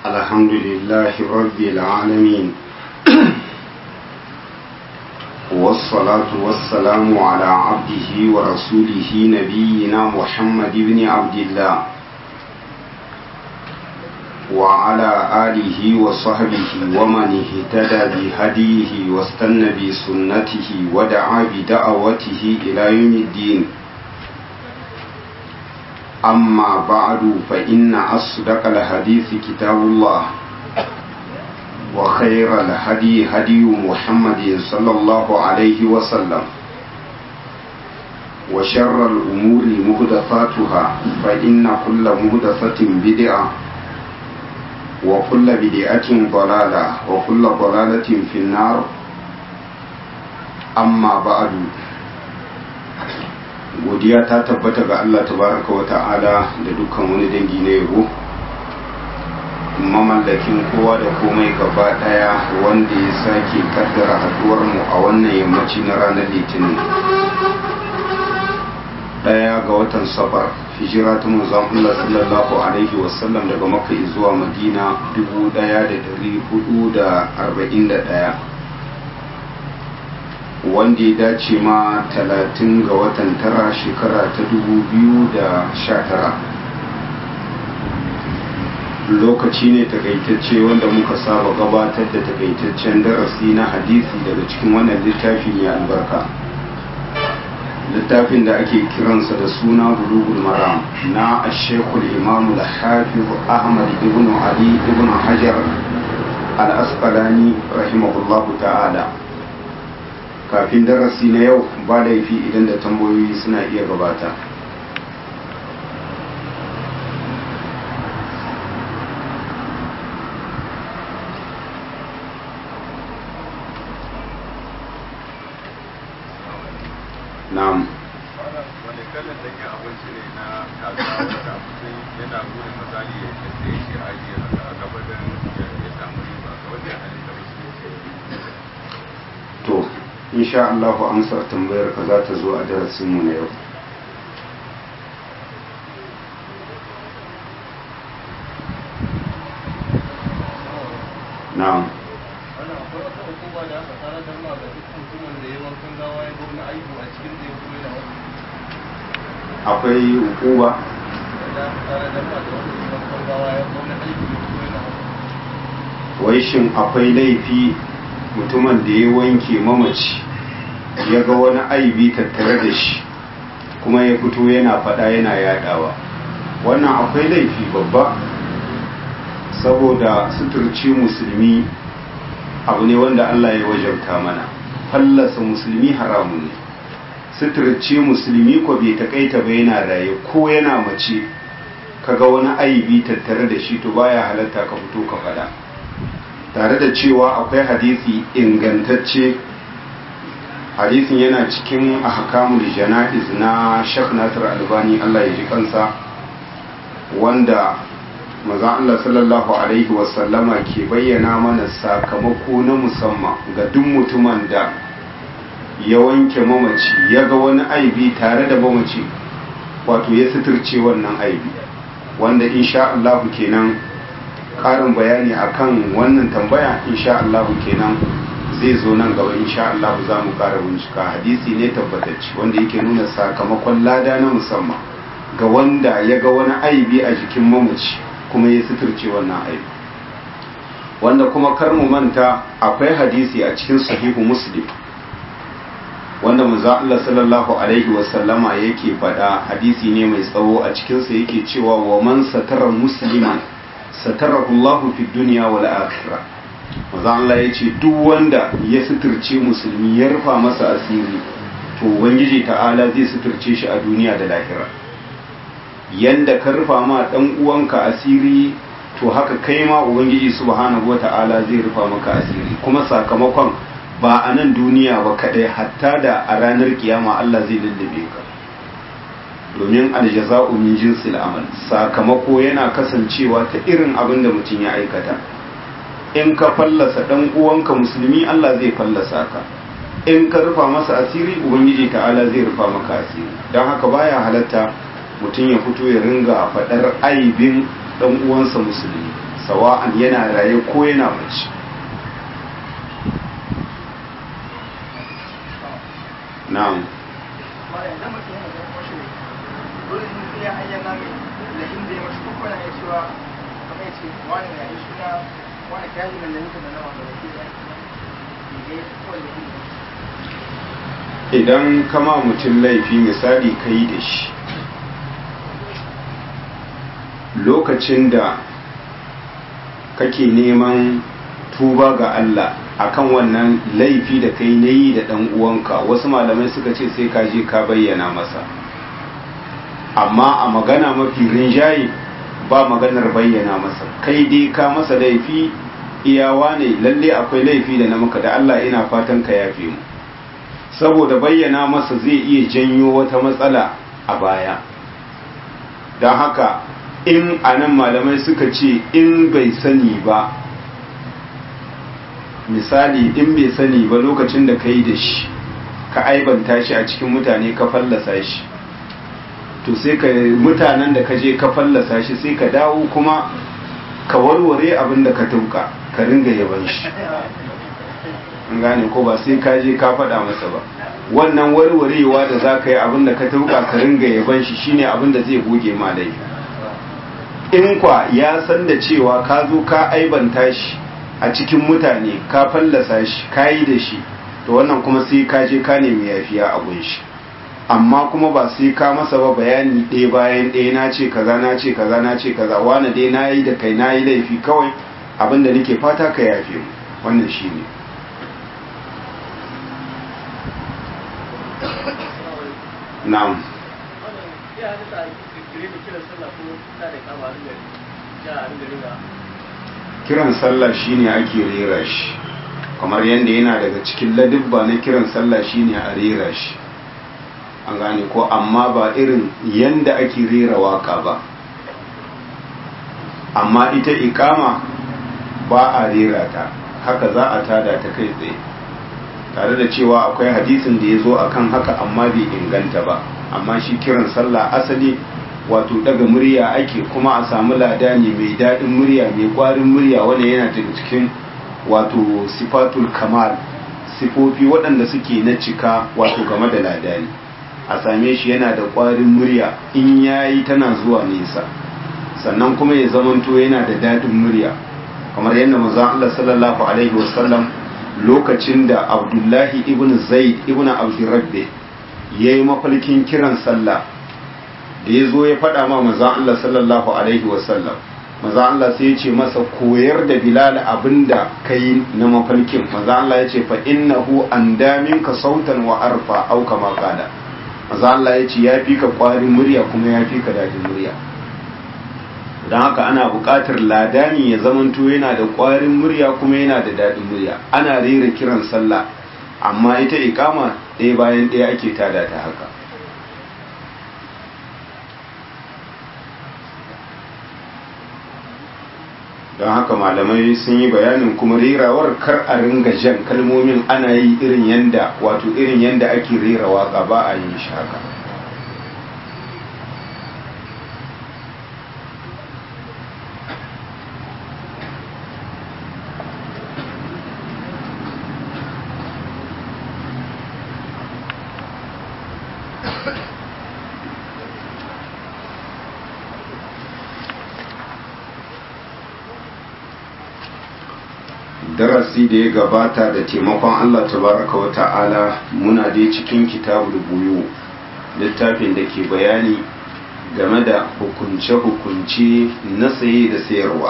الحمد لله رب العالمين والصلاة والسلام على عبده ورسوله نبينا محمد بن عبد الله وعلى آله وصحبه ومن اهتدى بهديه واستنى بسنته ودعا بدعوته إلى يوم الدين أما بعد فإن أصدق الحديث كتاب الله وخير الهدي هدي محمد صلى الله عليه وسلم وشر الأمور مهدفاتها فإن كل مهدفة بدعة وكل بدعة ضلالة وكل ضلالة في النار أما بعد godiya ta tabbata ga Allah tabaraka wa ta'ala da dukkan wani dangi na yabo mamallakin kowa da komai gaba daya wanda ya sake kaddara haduwar mu a wannan yammaci na ranar litinin daya ga watan safar hijira ta manzon Allah sallallahu alaihi wasallam daga makka zuwa madina 1441 wanda ya dace ma talatin ga watan tara shekara ta dubu biyu da sha tara lokaci ne takaitacce wanda muka saba gabatar da takaitaccen darasi na hadisi daga cikin wannan littafi mai albarka littafin da ake kiransa da suna bulugul maram na ashekul imamu da hafiz ahmad ibn ali ibn hajar al-asqalani rahimahullahu ta'ala kafin darasi na yau ba laifi idan da tambayoyi suna iya gabata na'am wani kalan da abinci ne na kasuwa wanda mutum yana gudun misali ya sai shi ajiye haka a gaba da ya samu riba ga wanda ya halitta musulunci to insha Allah amsar tambayar ka za ta zo a darasinmu na yau na'am wannan akwai wata hukuma da aka tsara da ma ga duk mutumin da ya wankan gawa ya ga wani aibu a cikin da ya kuma da wani akwai hukuma da aka tsara da ma da wani wankan gawa ya ga wani aibu ya kuma da wani wai shin akwai laifi mutumin da ya wanke mamaci ya ga wani aibi tattare da shi kuma ya fito yana fada yana yadawa wannan akwai laifi babba saboda suturci musulmi abu ne wanda Allah ya wajabta mana fallasa musulmi haramun ne suturci musulmi ko bai takaita ba yana raye ko yana mace kaga wani aibi tattare da shi to baya halatta ka fito ka fada tare da cewa akwai hadisi ingantacce hadisin yana cikin ahkamul jana'iz na Sheikh Nasir Albani Allah ya ji kansa wanda maza Allah sallallahu alaihi wasallama ke bayyana mana sakamako na musamman ga duk mutumin da ya wanke mamaci ya ga wani aibi tare da mamaci wato ya suturce wannan aibi wanda insha Allah kenan karin bayani akan wannan tambaya insha Allah kenan zai zo nan gaba insha Allah za mu kara bincika hadisi ne tabbatacce wanda yake nuna sakamakon lada na musamman ga wanda ya ga wani aibi a jikin mamaci kuma ya suturce wannan aibi wanda kuma kar mu manta akwai hadisi a cikin sahihu muslim wanda manzo Allah sallallahu alaihi wasallama yake faɗa hadisi ne mai tsawo a cikinsa yake cewa wa man satara musliman satarahu Allah fi dunya wal akhirah manzo Allah yace duk wanda ya suturce musulmi ya rufa masa asiri to ubangiji ta'ala zai suturce shi a duniya da lahira yanda ka rufa ma dan uwanka asiri to haka kai ma ubangiji subhanahu wata'ala zai rufa maka asiri kuma sakamakon ba a nan duniya ba kadai hatta da a ranar kiyama Allah zai lullube ka domin aljaza'u min jinsil amal sakamako yana kasancewa ta irin abin da mutum ya aikata in ka fallasa dan uwanka musulmi Allah zai fallasa ka in ka rufa masa asiri ubangiji ta'ala zai rufa maka asiri don haka baya halatta mutum ya fito ya ringa faɗar aibin dan uwansa musulmi sawa'an yana raye ko yana mace na'am idan kama mutum laifi misali ka yi da shi lokacin da kake neman tuba ga Allah akan wannan laifi da kai na yi da ɗan uwanka wasu malamai suka ce sai ka je ka bayyana masa amma a magana mafi rinjaye ba maganar bayyana masa kai dai ka masa laifi iyawa ne lalle akwai laifi da na maka da Allah ina fatan ka yafe mu saboda bayyana masa zai iya janyo wata matsala a baya don haka in anan malamai suka ce in bai sani ba misali in bai sani ba lokacin da ka yi da shi ka aibanta shi a cikin mutane ka fallasa shi to sai ka mutanen da ka je ka fallasa shi sai ka dawo kuma ka warware abin da ka tuka ka ringa yaban shi an gane ko ba sai ka je ka faɗa masa ba wannan warwarewa da za ka yi abin da ka tuka ka ringa yaban shi shine abin da zai goge ma laifi in kwa ya san da cewa ka zo ka aibanta shi a cikin mutane ka fallasa shi ka yi da shi to wannan kuma sai ka je ka nemi yafiya a gun shi amma kuma ba sai ka masa ba bayani ɗaya bayan ɗaya na ce kaza na ce kaza na ce kaza wani dai na yi da kai na yi laifi kawai abin da nake fata ka yafe mu wannan shi ne na'am kiran sallah shine ake rera shi kamar yadda yana daga cikin ladibba na kiran sallah shine a rera shi an gane ko amma ba irin yanda ake rera waka ba amma ita ikama ba a rera ta haka za a tada ta kai tsaye tare da cewa akwai hadisin da ya zo akan haka amma bai inganta ba amma shi kiran sallah asali wato daga murya ake kuma a samu ladani mai daɗin murya mai ƙwarin murya wanda yana daga cikin wato sifatul kamal sifofi waɗanda suke na cika wato game da ladani a same shi yana da ƙwarin murya in yayi tana zuwa nesa sannan kuma ya zamanto yana da daɗin murya kamar yadda manzon Allah sallallahu alaihi wasallam lokacin da Abdullahi ibn Zaid ibn Abdurrabbi yayi mafalkin kiran sallah da ya zo ya faɗa ma manzon Allah sallallahu alaihi wasallam manzon Allah sai ya ce masa koyar da Bilal abinda kai na mafalkin manzon Allah ya ce fa innahu andaminka sautan wa arfa au kama qala manzon Allah ya ce ya fi ka ƙwarin murya kuma ya fi ka dadin murya don haka ana buƙatar ladani ya zamanto yana da ƙwarin murya kuma yana da daɗin murya ana rera kiran sallah amma ita ikama ɗaya bayan ɗaya ake tada ta haka don haka malamai sun yi bayanin kuma rerawar kar a ringa jan kalmomin ana yi irin yanda wato irin yanda ake rera waka ba a yin shi haka darasi da ya gabata da taimakon Allah tabaraka wa ta'ala muna dai cikin kitabul buyu littafin da ke bayani game da hukunce-hukunce na saye da sayarwa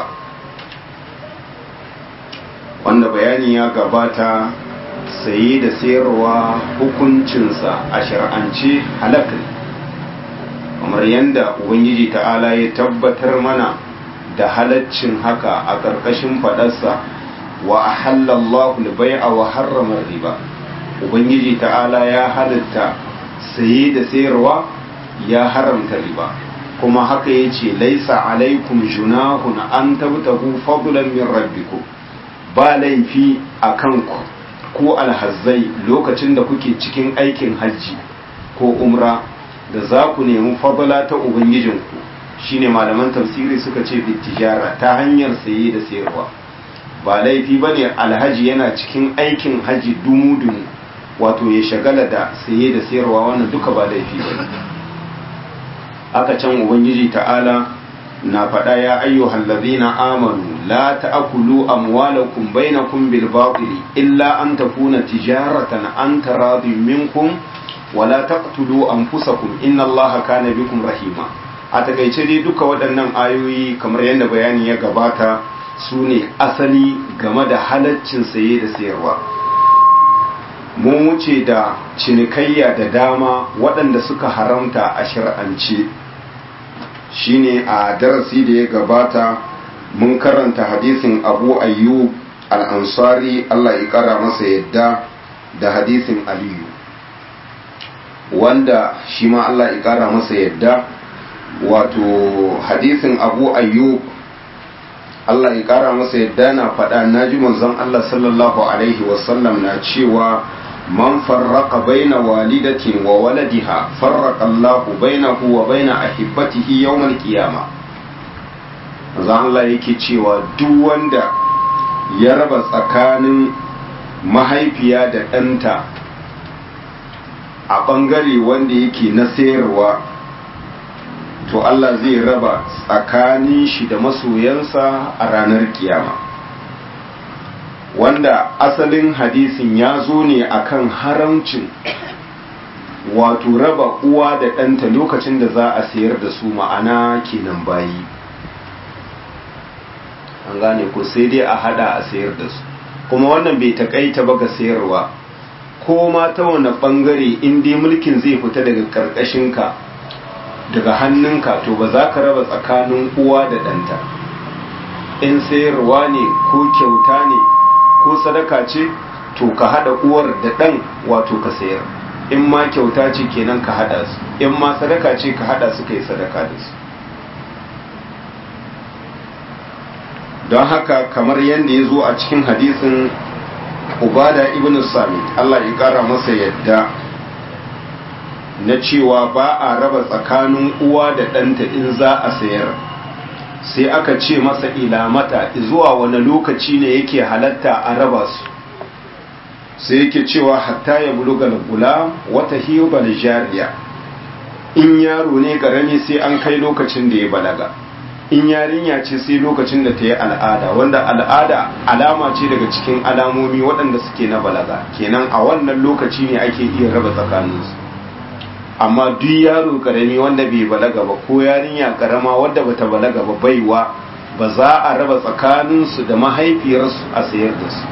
wanda bayani ya gabata saye da sayarwa hukuncinsa a shar'ance halak kamar yadda ubangiji ta'ala ya tabbatar mana da halaccin haka a ƙarƙashin faɗarsa wa ahallallahu al-bai'a wa harrama riba ubangiji ta'ala ya halatta saye da sayarwa ya haramta riba kuma haka yace laisa alaikum junahun an tabtahu fadlan min rabbikum ba laifi akan ku ko alhazzai lokacin da kuke cikin aikin hajji ko umra da za ku nemi fadla ta ubangijinku shine malaman tafsiri suka ce bitijara ta hanyar saye da sayarwa ba laifi ba ne alhaji yana cikin aikin haji dumu-dumu wato ya shagala da saye da sayarwa wannan duka ba laifi ba ne aka can ubangiji ta'ala na faɗa ya ayyuhal ladhina amanu la ta'kulu amwalakum bainakum bil batili illa an takuna tijaratan an taradin minkum wala taqtulu anfusakum inna allaha kana bikum rahima a takaice dai duka waɗannan ayoyi kamar yadda bayani ya gabata su ne asali game da halaccin saye da sayarwa mun wuce da cinikayya da dama waɗanda suka haramta a shir'ance shine a darasi da ya gabata mun karanta hadisin abu ayyub al-ansari Allah ya kara masa yadda da hadisin aliyu wanda shi ma Allah ya kara masa yadda wato hadisin abu ayyub Allah ya kara masa yadda na faɗa na ji manzon Allah sallallahu alaihi wasallam na cewa man farraqa baina walidatin wa waladiha farraqa Allahu bainahu wa baina ahibbatihi yawmal qiyamah manzon Allah yake cewa duk wanda ya raba tsakanin mahaifiya da ɗanta a ɓangare wanda yake na sayarwa to Allah zai raba tsakanin shi da masoyansa a ranar kiyama wanda asalin hadisin ya zo ne akan haramcin wato raba uwa da ɗanta lokacin da za a sayar da su ma'ana kenan bayi an gane ko sai dai a hada a sayar da su kuma wannan bai takaita ba ga sayarwa ko ma ta wani bangare in dai mulkin zai fita daga karkashinka daga hannunka to ba za ka raba tsakanin uwa da ɗanta in sayarwa ne ko kyauta ne ko sadaka ce to ka hada uwar da ɗan wato ka sayar in ma kyauta ce kenan ka hada su in ma sadaka ce ka hada su kai sadaka da su don haka kamar yadda ya zo a cikin hadisin ubada ibn sami Allah ya kara masa yadda na cewa ba a raba tsakanin uwa da ɗanta in za a sayar sai aka ce masa ilamata zuwa wani lokaci ne yake halatta a raba su sai yake cewa hatta ya bulugal gula wata hiyobal jariya in yaro ne karami sai an kai lokacin da ya balaga in yarinya ce sai lokacin da ta yi al'ada wanda al'ada alama ce daga cikin alamomi waɗanda suke na balaga kenan a wannan lokaci ne ake iya raba tsakaninsu amma duk yaro karami wanda bai balaga ba ko yarinya karama wadda bata balaga ba baiwa ba za a raba tsakaninsu da mahaifiyarsu a sayar da su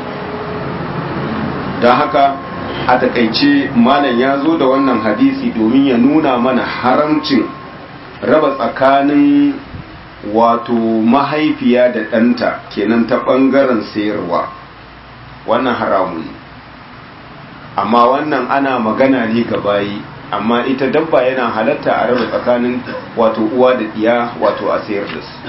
don haka a takaice malam ya zo da wannan hadisi domin ya nuna mana haramcin raba tsakanin wato mahaifiya da ɗanta kenan ta ɓangaren sayarwa wannan haramun amma wannan ana magana ne ga bayi amma ita dabba yana halatta a raba tsakanin wato uwa da ɗiya wato a sayar da su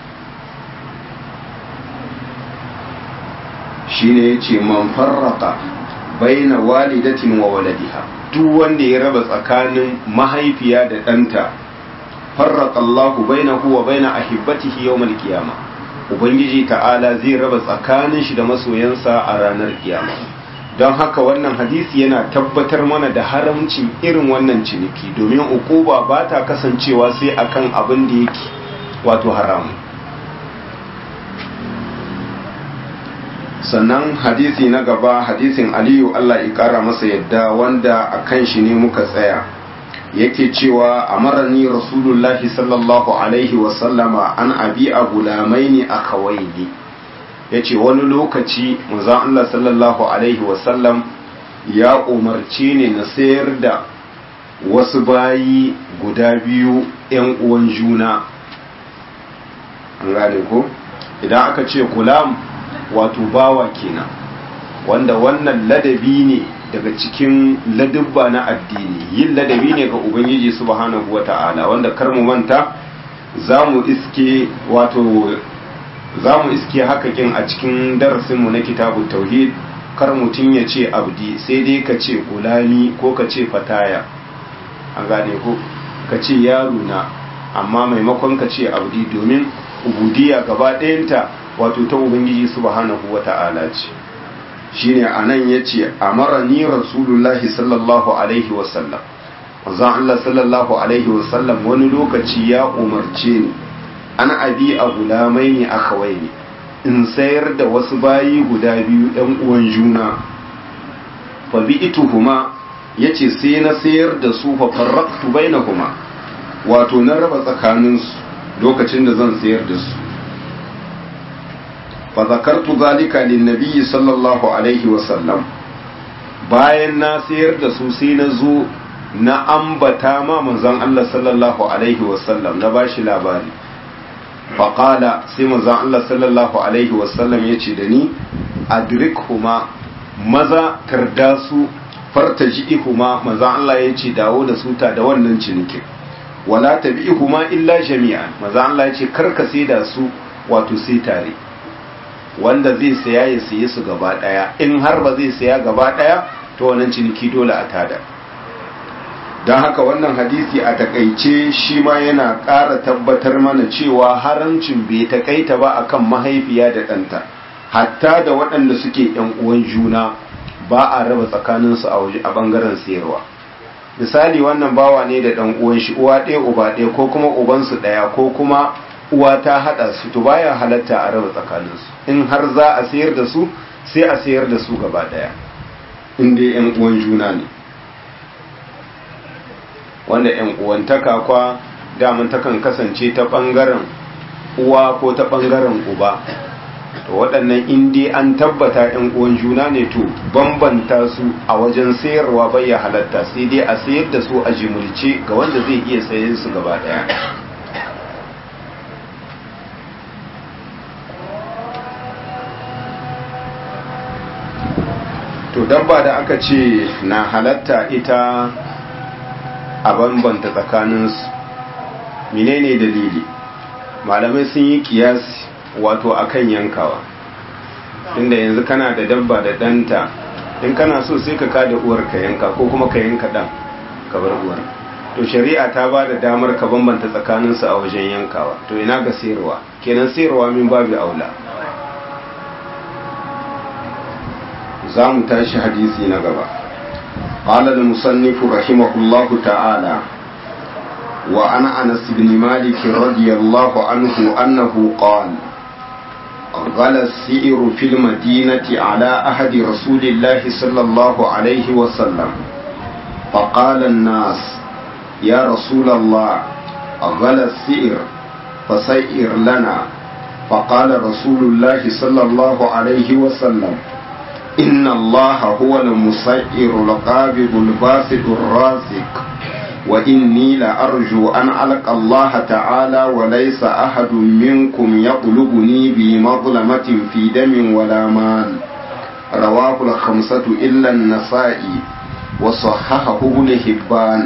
shine ya ce man farraka baina walidatin wa waladiha duk wanda ya raba tsakanin mahaifiya da ɗanta farraka Allahu bainahu wa baina ahibbatihi yawmal qiyama ubangiji ta'ala zai raba tsakanin shi da masoyansa a ranar kiyama don haka wannan hadisi yana tabbatar mana da haramcin irin wannan ciniki domin ukuba ba ta kasancewa sai akan abin da yake wato haramu sannan hadisi na gaba hadisin aliyu Allah ya kara masa yadda wanda a kan shi ne muka tsaya yake cewa amarani rasulullahi sallallahu alaihi wasallama an abi a gulamaini a kawaini ya ce wani lokaci manzon Allah sallallahu alaihi wasallam ya umarci ne na sayar da wasu bayi guda biyu 'yan uwan juna an gane ko idan aka ce gulam wato bawa kenan wanda wannan ladabi ne daga cikin ladubba na addini yin ladabi ne ga ubangiji subhanahu wata'ala wanda kar mu manta za mu iske wato za mu iske hakakin a cikin darasinmu na kitabun tauhid kar mutum ya ce abdi sai dai ka ce gulami ko ka ce fataya an gane ko ka ce yaro na amma maimakon ka ce abdi domin ubudiyya gaba ɗayanta wato ta ubangiji subhanahu wata'ala ce shine anan yace amarani rasulullahi sallallahu alaihi wasallam manzon Allah sallallahu alaihi wasallam wani lokaci ya umarce ni an abi a gulamai ne akawai ne in sayar da wasu bayi guda biyu ɗan uwan juna fa bi ituhuma yace sai na sayar da su fa farraqtu bainahuma wato na raba tsakaninsu lokacin da zan sayar da su fa zakartu zalika lin nabiyyi sallallahu alaihi wasallam bayan na sayar da su sai na zo na ambata ma manzon Allah sallallahu alaihi wasallam na bashi labari faƙala sai manzon Allah sallallahu alaihi wasallam ya ce da ni adrikhuma maza tarda su fartaji'ihuma manzon Allah ya ce dawo da su ta da wannan cinikin wala tabi'ihuma illa jami'an manzon Allah ya ce karka sai da su wato sai tare wanda zai saya ya saye su gaba daya in har ba zai saya gaba daya to wannan ciniki dole a tada don haka wannan hadisi a takaice shi ma yana ƙara tabbatar mana cewa haramcin bai takaita ba akan mahaifiya da ɗanta hatta da waɗanda suke ‘yan uwan juna ba a raba tsakaninsu a waje a ɓangaren sayarwa misali wannan bawa ne da ɗan uwan shi uwa ɗaya uba ɗaya ko kuma ubansu ɗaya ko kuma uwa ta haɗa su to baya halatta a raba tsakaninsu in har za a sayar da su sai a sayar da su gaba ɗaya in dai ‘yan uwan juna ne wanda ‘yan uwantaka kwa daman takan kasance ta ɓangaren uwa ko ta ɓangaren uba to waɗannan indi an tabbata ‘yan uwan juna ne to bambanta su a wajen sayarwa bai ya halatta sai dai a sayar da su a jimulce ga wanda zai iya sayen su gaba ɗaya to dabba da aka ce na halatta ita a bambanta tsakaninsu menene dalili malamai sun yi kiyasi wato akan yankawa inda yanzu kana da dabba da ɗanta in kana so sai ka kada uwar ka yanka ko kuma ka yanka ɗan ka bar uwar to shari'a ta ba da damar ka bambanta tsakaninsu a wajen yankawa to ina ga sayarwa kenan sayarwa min babu aula za mu tashi hadisi na gaba قال المصنف رحمه الله تعالى وعن أنس بن مالك رضي الله عنه أنه قال غلى السئر في المدينة على أحد رسول الله صلى الله عليه وسلم فقال الناس يا رسول الله غلى السئر فسئر لنا فقال رسول الله صلى الله عليه وسلم إن الله هو المسير القابض الباسط الرازق وإني لأرجو أن ألقى الله تعالى وليس أحد منكم يطلبني بمظلمة في دم ولا مال رواه الخمسة إلا النسائي وصححه ابن حبان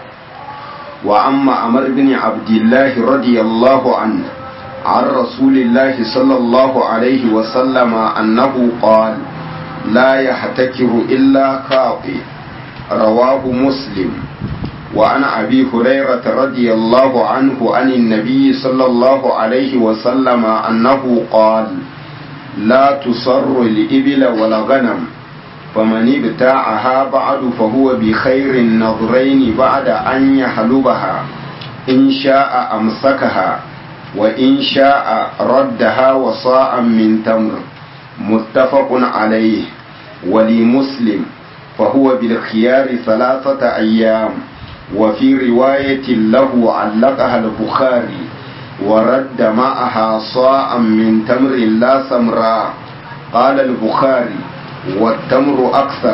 وأما أمر بن عبد الله رضي الله عنه عن رسول الله صلى الله عليه وسلم أنه قال لا يحتكر إلا خاطئ رواه مسلم وعن أبي هريرة رضي الله عنه عن النبي صلى الله عليه وسلم أنه قال لا تصر الإبل ولا غنم فمن ابتاعها بعد فهو بخير النظرين بعد أن يحلبها إن شاء أمسكها وإن شاء ردها وصاعا من تمر متفق عليه ولمسلم فهو بالخيار ثلاثة أيام وفي رواية له علقها البخاري ورد معها صاعا من تمر لا سمراء قال البخاري والتمر أكثر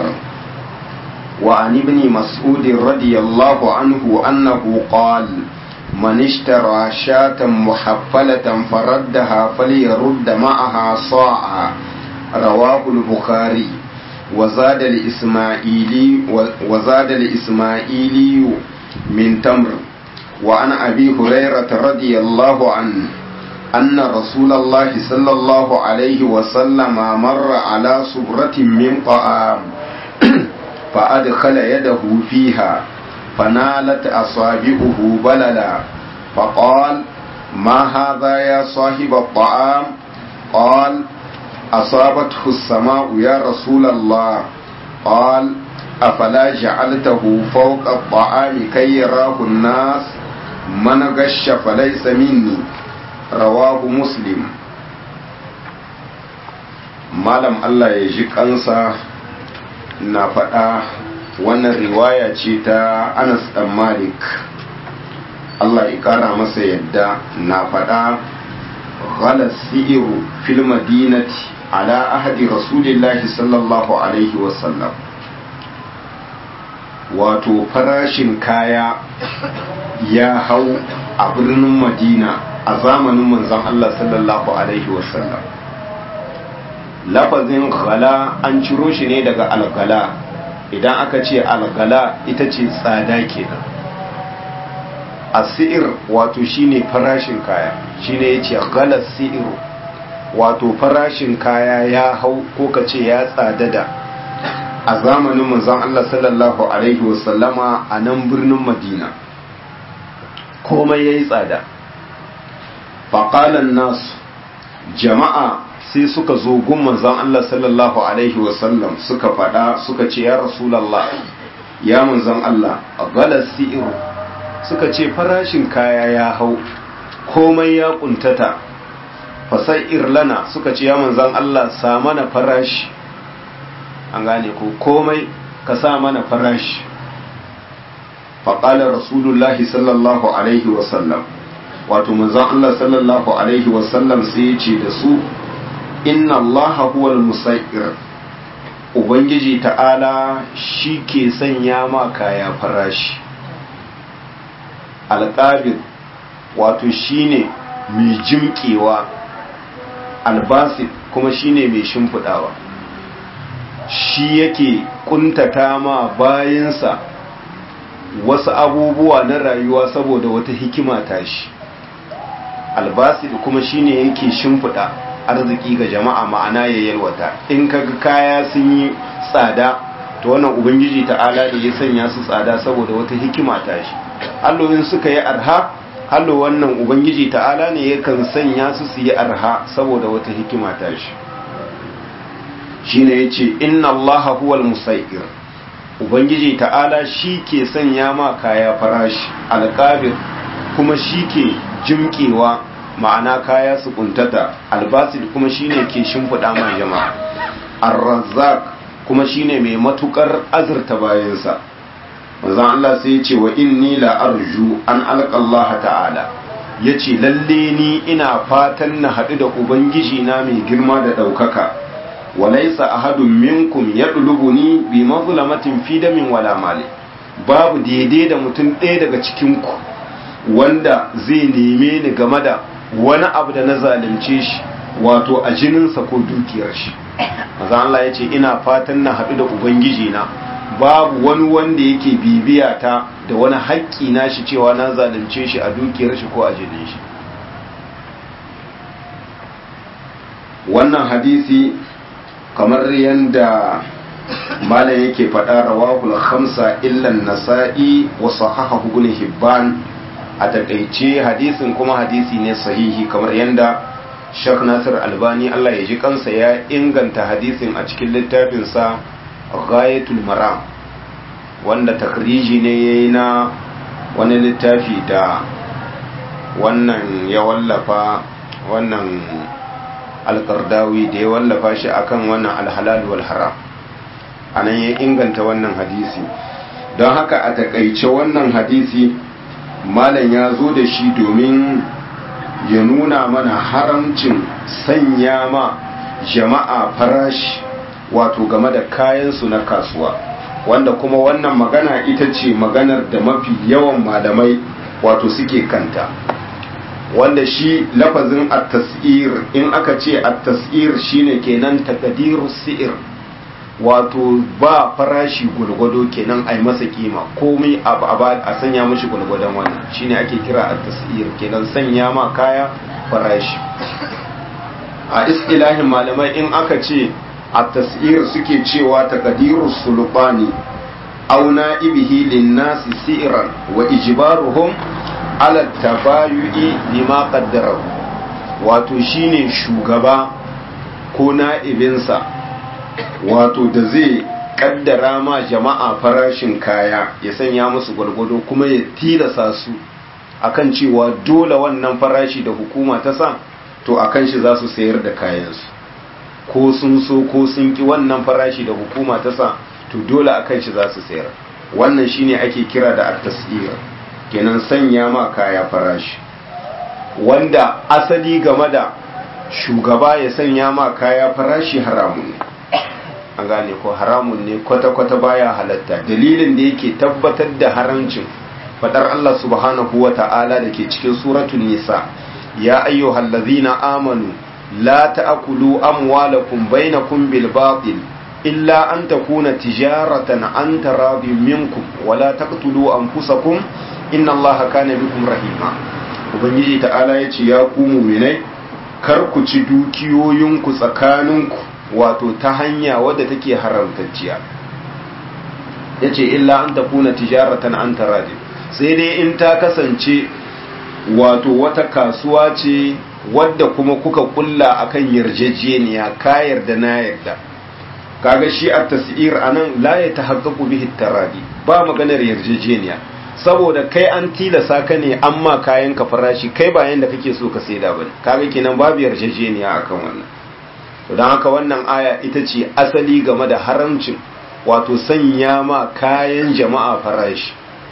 وعن ابن مسعود رضي الله عنه أنه قال من اشترى شاة محفلة فردها فليرد معها صاعا رواه البخاري وزاد الإسماعيلي وزاد الإسماعيلي من تمر وعن أبي هريرة رضي الله عنه أن رسول الله صلى الله عليه وسلم مر على صبرة من طعام فأدخل يده فيها فنالت أصابعه بللا فقال ما هذا يا صاحب الطعام قال أصابته السماء يا رسول الله قال أفلا جعلته فوق الطعام كي يراه الناس من غش فليس مني رواه مسلم malam Allah ya ji kansa na faɗa wannan riwaya ce ta Anas ɗan Malik Allah ya ƙara masa yadda na faɗa ghala si'iru fil madinati ala ahadi rasulillahi sallallahu alaihi wasallam wato farashin kaya ya hau a birnin madina a zamanin manzon Allah sallallahu alaihi wasallam lafazin ghala an ciro shi ne daga algala idan aka ce algala ita ce tsada kenan asir wato shine farashin kaya shine yace ghala si'ir wato farashin kaya ya hau ko ka ce ya tsadada a zamanin manzon Allah sallallahu alaihi wasallama a nan birnin Madina komai yayi tsada faqalan nasu jama'a sai suka zo gun manzon Allah sallallahu alaihi wasallam suka faɗa suka ce ya rasulallah ya manzon Allah gala si'iru suka ce farashin kaya ya hau komai ya kuntata fasai irlana suka ce ya manzon Allah sa mana farashi an gane ko komai ka sa mana farashi faƙalar rasulullahi sallallahu alaihi wasallam wato manzon Allah sallallahu alaihi wasallam sai ya ce da su inna allaha huwal musa'ir ubangiji ta'ala shi ke sanya ma kaya farashi alƙabir wato shine mai jimƙewa albasit kuma shine mai shimfiɗawa shi yake ƙuntata ma bayansa wasu abubuwa na rayuwa saboda wata hikima tashi albasit kuma shine yake shimfiɗa arziki ga jama'a ma'ana ya yalwata in kaga kaya sun yi tsada to wannan ubangiji ta'ala da ya sanya su tsada saboda wata hikima ta shi allowin suka yi arha hallo wannan ubangiji ta'ala ne yakan sanya su su yi arha saboda wata hikima ta shi shine yace inna allaha huwal musayir ubangiji ta'ala shi ke sanya ma kaya farashi alqabir kuma shi ke jimkewa ma'ana kaya su kuntata albasid kuma shine ke shimfiɗa ma jama'a ar-razzaq kuma shine mai matukar azurta bayansa manzon Allah sai ya ce wa inni la arju an alqa Allah ta'ala yace lalle ni ina fatan na haɗu da ubangiji na mai girma da ɗaukaka walaysa ahadun minkum yadlubuni bi mazlamatin fi damin wala mali babu daidai da mutum ɗaya daga cikin ku wanda zai neme ni game da wani abu da na zalunce shi wato a jininsa ko dukiyar shi maza Allah ya ce ina fatan na haɗu da ubangiji na babu wani wanda yake bibiya ta da wani haƙƙi na shi cewa na zalunce shi a dukiyar shi ko a jinin shi wannan hadisi kamar yadda malam yake faɗa rawahul khamsa illan nasa'i wa sahahahu ibn hibban a takaice hadisin kuma hadisi ne sahihi kamar yadda Sheikh Nasir Albani Allah ya ji kansa ya inganta hadisin a cikin littafinsa Ghayatul Maram wanda takriji ne yayi na wani littafi da wannan ya wallafa wannan alƙardawi da ya wallafa shi akan wannan alhalal wal haram anan ya inganta wannan hadisi don haka a takaice wannan hadisi malam ya zo da shi domin ya nuna mana haramcin sanya ma jama'a farashi wato game da kayansu na kasuwa wanda kuma wannan magana ita ce maganar da mafi yawan malamai wato suke kanta wanda shi lafazin at-tas'ir in aka ce at-tas'ir shine kenan taqdiru si'r wato ba farashi gulgwado kenan ai masa kima komai a sanya mashi gulgwadon wannan shine ake kira at-tas'ir kenan sanya ma kaya farashi a istilahin malamai in aka ce at-tas'ir suke cewa taqdiru sulbani aw na'ibihi lin-nasi si'ran wa ijbaruhum ala tabayu'i bima qaddara wato shine shugaba ko na'ibinsa wato da zai kaddara ma jama'a farashin kaya ya sanya musu gwargwado kuma ya tilasa su akan cewa dole wannan farashi da hukuma ta sa to akan shi za su sayar da kayansu ko sun so ko sun ki wannan farashi da hukuma ta sa to dole akan shi za su sayar wannan shine ake kira da at-tasir kenan sanya ma kaya farashi wanda asali game da shugaba ya sanya ma kaya farashi haramun ne an gane ko haramun ne kwata-kwata baya halatta dalilin da yake tabbatar da haramcin fadar Allah subhanahu wa ta'ala da ke cikin suratul nisa ya ayyuhal ladzina amanu la ta'kulu amwalakum bainakum bil batil illa an takuna tijaratan an taradin minkum wa la taqtulu anfusakum inna Allaha kana bikum rahima ubangiji ta'ala yace ya ku mu'minai kar ku ci dukiyoyinku tsakaninku wato ta hanya wadda take haramtacciya ya ce illa an tafuna tijaratan an taradi sai dai in ta kasance wato wata kasuwa ce wadda kuma kuka kulla akan yarjejeniya ka yarda na yarda kaga shi a tasir anan la ya tahaqqaqu bihi taradi ba maganar yarjejeniya saboda kai an tilasa ka ne amma kayan ka farashi kai ba yanda kake so ka saida bane kaga kenan babu yarjejeniya akan wannan don haka wannan aya ita ce asali game da haramcin wato sanya ma kayan jama'a farashi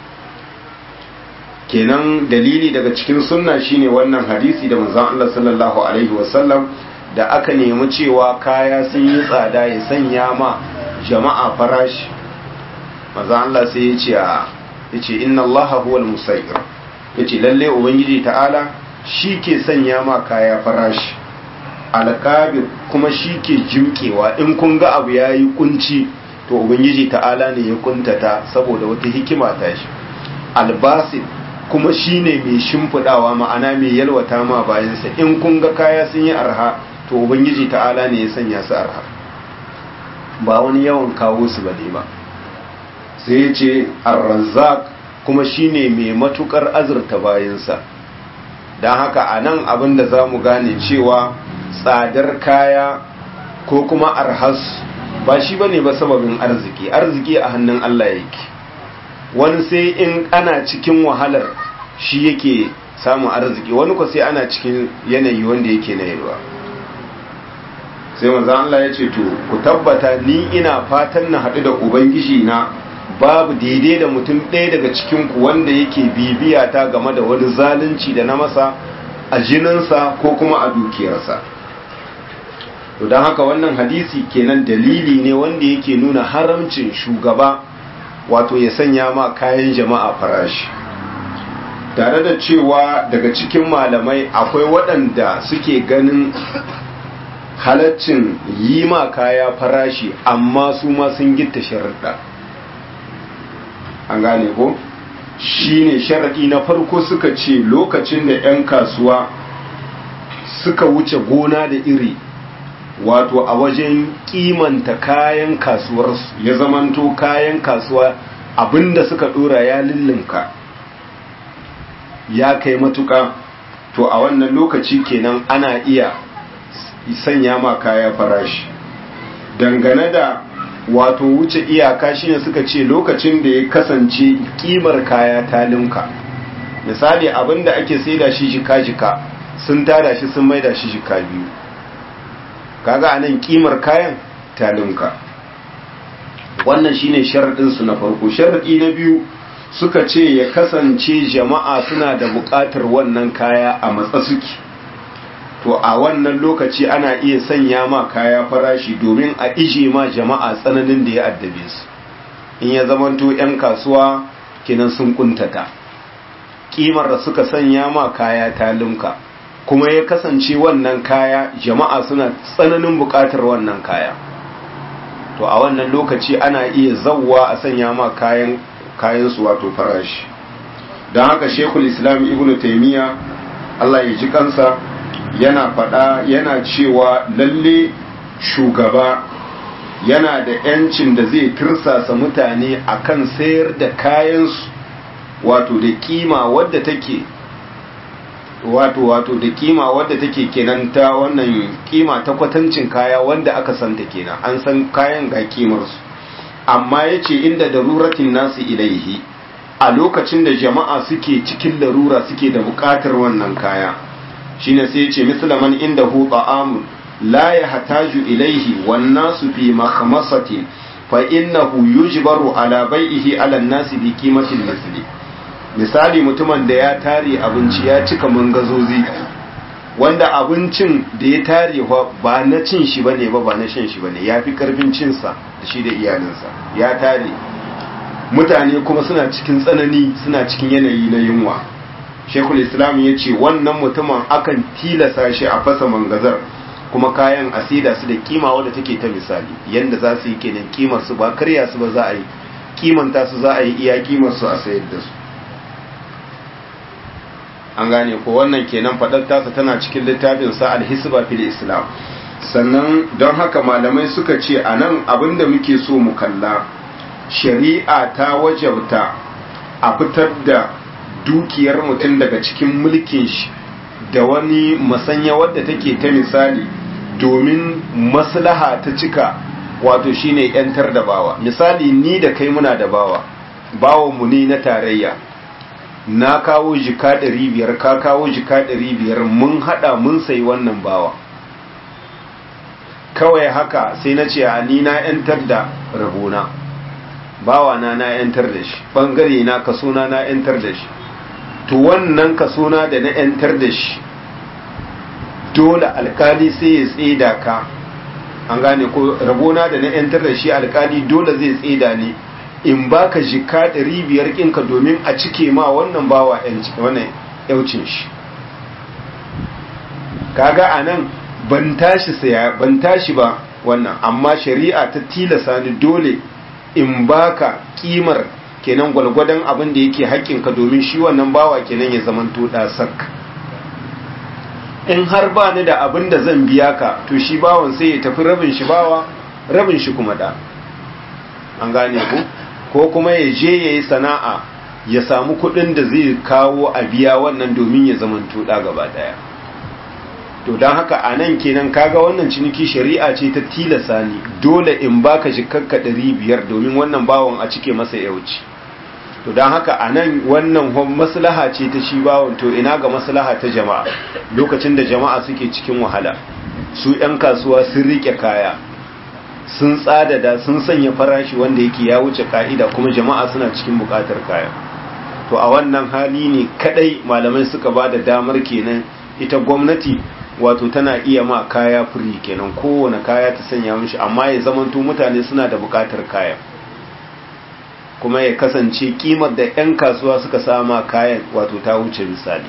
kenan dalili daga cikin sunna shine wannan hadisi da manzon Allah sallallahu alaihi wasallam da aka nemi cewa kaya sun yi tsada ya sanya ma jama'a farashi manzon Allah sai ya ce ya ce inna Allah huwal musayir ya ce lalle ubangiji ta'ala shi ke sanya ma kaya farashi alƙabir kuma shi ke jimkewa in kun ga abu ya yi kunci to ubangiji ta'ala ne ya kuntata saboda wata hikima ta shi albasit kuma shi ne mai shimfiɗawa ma'ana mai yalwata ma bayansa in kun ga kaya sun yi arha to ubangiji ta'ala ne ya sanya su arha ba wani yawan kawo su ba ne ba sai ya ce arrazak kuma shi ne mai matukar azurta bayansa don haka a nan abin da za mu gane cewa tsadar kaya ko kuma arhas ba shi bane ba sababin arziki arziki a hannun Allah yake wani sai in ana cikin wahalar shi yake samun arziki wani ko sai ana cikin yanayi wanda yake na yalwa sai manzon Allah ya ce to ku tabbata ni ina fatan na haɗu da ubangiji na babu daidai da mutum ɗaya daga cikin ku wanda yake bibiya ta game da wani zalunci da na masa a jininsa ko kuma a dukiyarsa to don haka wannan hadisi kenan dalili ne wanda yake nuna haramcin shugaba wato ya sanya ma kayan jama'a farashi tare da cewa daga cikin malamai akwai waɗanda suke ganin halaccin yi ma kaya farashi amma su ma sun gitta sharaɗa an gane ko shi ne sharaɗi na farko suka ce lokacin da 'yan kasuwa suka wuce gona da iri wato a wajen kimanta kayan kasuwarsu ya zamanto kayan kasuwa abinda suka dora ya lullunka ya kai matuka to a wannan lokaci kenan ana iya sanya ma kaya farashi dangane da wato wuce iyaka shine suka ce lokacin da ya kasance kimar kaya ta linka misali abinda ake saida shi jika-jika sun tada shi sun maida shi jika biyu kaga anan kimar kayan talinka wannan shine sharadin su na farko sharadi na biyu suka ce ya kasance jama'a suna da buƙatar wannan kaya a matsa suke to a wannan lokaci ana iya sanya ma kaya farashi domin a ije ma jama'a tsananin da ya addabe su in ya zamanto 'yan kasuwa kinan sun kuntata kimar da suka sanya ma kaya talinka kuma ya kasance wannan kaya jama'a suna tsananin buƙatar wannan kaya to a wannan lokaci ana iya zawwa a sanya ma kayan kayansu wato farashi don haka shekul islam ibn taimiyya allah ya ji kansa yana faɗa yana cewa lalle shugaba yana da 'yancin da zai tirsasa mutane akan sayar da kayansu wato da kima wadda take wato wato da kima wadda take kenan ta wannan kima ta kwatancin kaya wanda aka santa kenan an san kayan ga kimarsu amma ya ce inda daruratin nasu ilaihi a lokacin da jama'a suke cikin larura suke da buƙatar wannan kaya shine sai ya ce mislaman inda hu ta'amun la ya hataju ilaihi wan nasu fi makhmasatin fa innahu yujbaru ala bai'ihi ala nasi bi qimatil misli misali mutumin da ya tare abinci ya cika mangazozi wanda abincin da ya tare ba na cin shi bane ba ba na shan shi bane ya fi karfin cinsa da shi da iyalinsa ya tare mutane kuma suna cikin tsanani suna cikin yanayi na yunwa shekul islam ya ce wannan mutumin akan tilasa shi a fasa mangazar kuma kayan asida su da kima wadda take ta misali yanda za su yi kenan kimar su ba karya su ba za a yi kimanta su za a yi iya kimar su a sayar da su an gane ko wannan kenan fadar tasa tana cikin littafin sa al-hisba fil islam sannan don haka malamai suka ce anan abinda muke so mu kalla shari'a ta wajabta a fitar da dukiyar mutum daga cikin mulkin shi da wani masanya wadda take ta misali domin maslaha ta cika wato shine yantar da bawa misali ni da kai muna da bawa bawanmu ne na tarayya na kawo jika ɗari biyar ka kawo jika ɗari biyar mun haɗa mun sayi wannan bawa kawai haka sai na ce a ni na yantar da rabona bawa na na yantar da shi ɓangare na kasona na yantar da shi to wannan kasona da na yantar da shi dole alkali sai ya tseda ka an gane ko rabona da na yantar da shi alkali dole zai tseda ne in baka jika ɗari biyar ƙinka domin a cike ma wannan bawa wannan yaucin shi kaga a nan ban tashi saya ban tashi ba wannan amma shari'a ta tilasa ni dole in baka kimar kenan gwalgwadon abin da yake haƙƙinka domin shi wannan bawa kenan ya zamanto sak in har ba ni da abin da zan biya ka to shi bawan sai ya tafi rabin shi bawa rabin shi kuma da an gane ku ko kuma ya je ya yi sana'a ya samu kuɗin da zai kawo a biya wannan domin ya zamanto da gaba ɗaya to don haka a nan kenan kaga wannan ciniki shari'a ce ta tilasa ni dole in baka jikakka ɗari biyar domin wannan bawan a cike masa yauci to don haka a nan wannan maslaha ce ta shi bawon to ina ga maslaha ta jama'a lokacin da jama'a suke cikin wahala su 'yan kasuwa sun rike kaya sun tsadada sun sanya farashi wanda yake ya wuce ka'ida kuma jama'a suna cikin bukatar kaya to a wannan hali ne kadai malamai suka ba da damar kenan ita gwamnati wato tana iya ma kaya firi kenan kowane kaya ta sanya mishi amma ya zamanto mutane suna da bukatar kaya kuma ya kasance kimar da 'yan kasuwa suka sama kayan wato ta wuce misali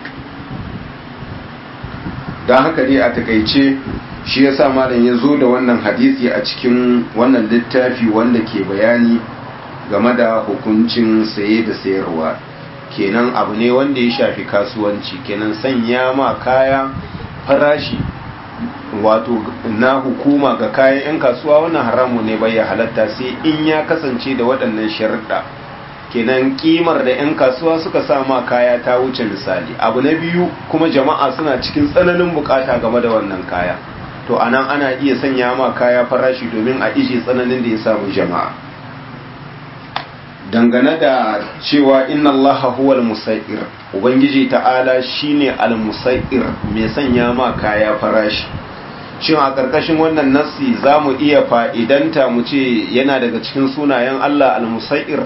don haka dai a takaice shi ya sa malam ya zo da wannan hadisi a cikin wannan littafi wanda ke bayani game da hukuncin saye da sayarwa kenan abu ne wanda ya shafi kasuwanci kenan sanya ma kaya farashi wato na hukuma ga kayan 'yan kasuwa wannan haramu ne bai ya halatta sai in ya kasance da waɗannan sharuɗa kenan kimar da 'yan kasuwa suka sama kaya ta wuce misali abu na biyu kuma jama'a suna cikin tsananin bukata game da wannan kaya to anan ana iya sanya ma kaya farashi domin a ije tsananin da ya samu jama'a dangane da cewa inna allaha huwal musa'ir ubangiji ta'ala shine al-musa'ir mai sanya ma kaya farashi shin a ƙarƙashin wannan nassi za mu iya fa'idanta mu ce yana daga cikin sunayen Allah al-musa'ir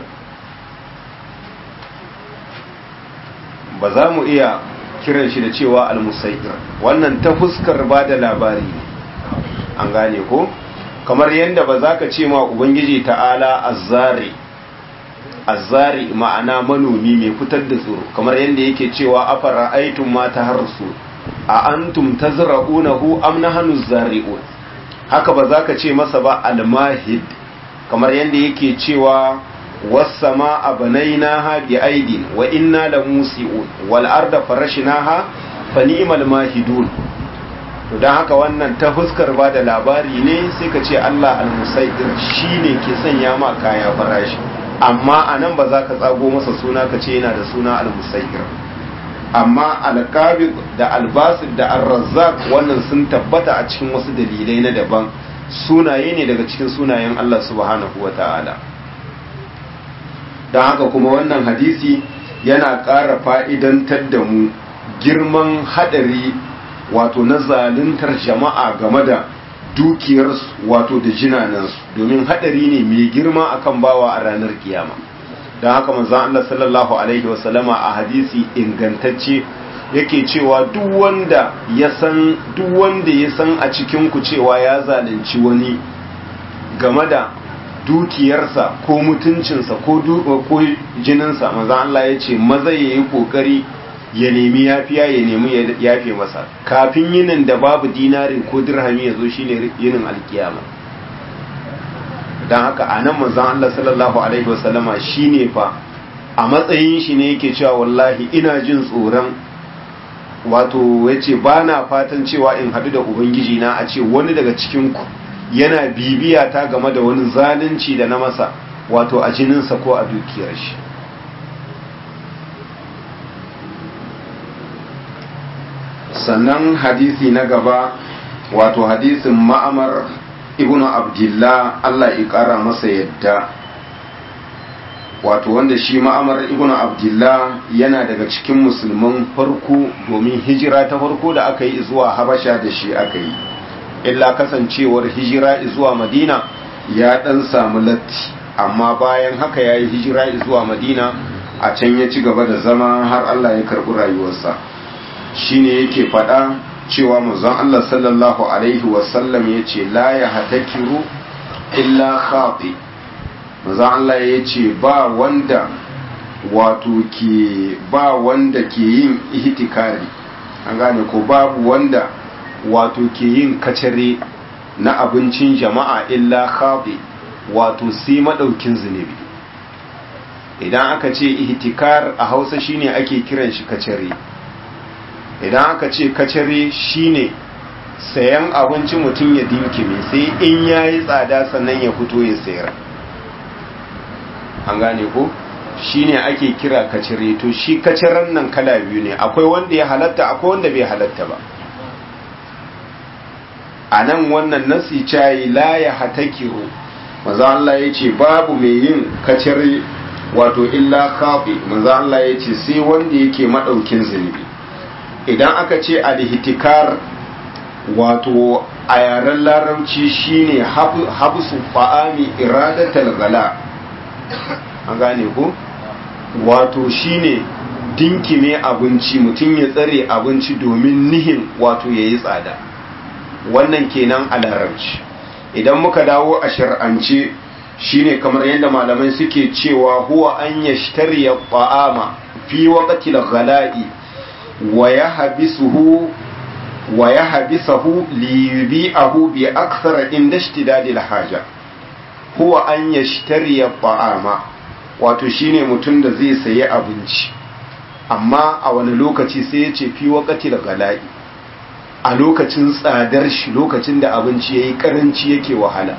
ba za mu iya kiran shi da cewa al-musa'ir wannan ta fuskar ba da labari ne an gane ko kamar yadda ba za ka ce ma ubangiji ta'ala azzari azzari ma'ana manomi mai fitar da tsoro kamar yadda yake cewa afara aitun mata harsu a antum tazra'unahu am nahnu zari'un haka ba za ka ce masa ba almahid kamar yadda yake cewa was-samaa banaynaha bi aidin wa inna lamusi'un wal arda farashnaha fa ni'mal mahidun to dan haka wannan ta fuskar ba da labari ne sai ka ce Allah al-musaydir shine ke sanya ma kaya farashi amma anan ba za ka tsago masa suna ka ce yana da suna al-musaydir amma alqabid da albasid da arrazzaq wannan sun tabbata a cikin wasu dalilai na daban sunaye ne daga cikin sunayen Allah subhanahu wata'ala don haka kuma wannan hadisi yana ƙara fa'idantar da mu girman haɗari wato na zaluntar jama'a game da dukiyarsu wato da jinanansu domin haɗari ne mai girma akan bawa a ranar kiyama don haka manzan Allah sallallahu Alaihi wasallama a hadisi ingantacce yake cewa duk wanda ya san duk wanda ya san a cikin ku cewa ya zalunci wani game da dukiyarsa ko mutuncinsa ko ko jininsa maza Allah ya ce maza ya yi kokari ya nemi yafiya ya nemi ya yafe masa kafin yinin da babu dinarin ko dirhami ya zo shine yinin alkiyama don haka a nan manzan Allah sallallahu alaihi wasallama shine fa a matsayin shi ne yake cewa wallahi ina jin tsoron wato ya ce ba na fatan cewa in haɗu da ubangiji na a ce wani daga cikinku yana bibiya ta game da wani zalunci da na masa wato a jininsa ko a dukiyar shi sannan hadisi na gaba wato hadisin ma'amar ibnu abdullah Allah ya ƙara masa yadda wato wanda shi ma'amar ibnu abdullah yana daga cikin musulman farko domin hijira ta farko da aka yi zuwa habasha da shi aka yi illa kasancewar hijira zuwa madina ya dan samu latti amma bayan haka ya yi hijira zuwa madina a can ya ci gaba da zama har allah ya karɓi rayuwarsa shine yake faɗa cewa manzon allah sallallahu alaihi wasallam ya ce la ya hatakiru illa khati manzon allah ya ce ba wanda wato ke ba wanda ke yin ihtikari an gane ko babu wanda wato ke yin kacare na abincin jama'a illa khafi wato sai madaukin zunubi idan aka ce ihtikar a hausa shine ake kiran shi kacare idan aka ce kacare shine sayan abinci mutum ya dinkime sai in yayi tsada sannan ya fito ya sayar an gane ko shine ake kira kacare to shi kacaren nan kala biyu ne akwai wanda ya halatta akwai wanda bai halatta ba a nan wannan nasi cayi la ya hatakiru maza Allah ya ce babu mai yin kacare wato illa kafi maza Allah ya ce sai wanda yake maɗaukin zunubi idan aka ce alhitikar wato a yaren larabci shine habsu fa'ami iradatal gala an gane ku wato shine dinkime abinci mutum ya tsare abinci domin nihin wato ya yi tsada wannan kenan a larabci idan muka dawo a shar'ance shine kamar yadda malamai suke cewa huwa an yashtariya ta'ama fi waqtil ghala'i wa yahbisuhu wa yahbisahu li yubi'ahu bi akthar inda ishtidadil haja huwa an yashtariya ta'ama wato shine mutum da zai sayi abinci amma a wani lokaci sai ya ce fi waqtil ghala'i a lokacin tsadar shi lokacin da abinci ya yi karanci yake wahala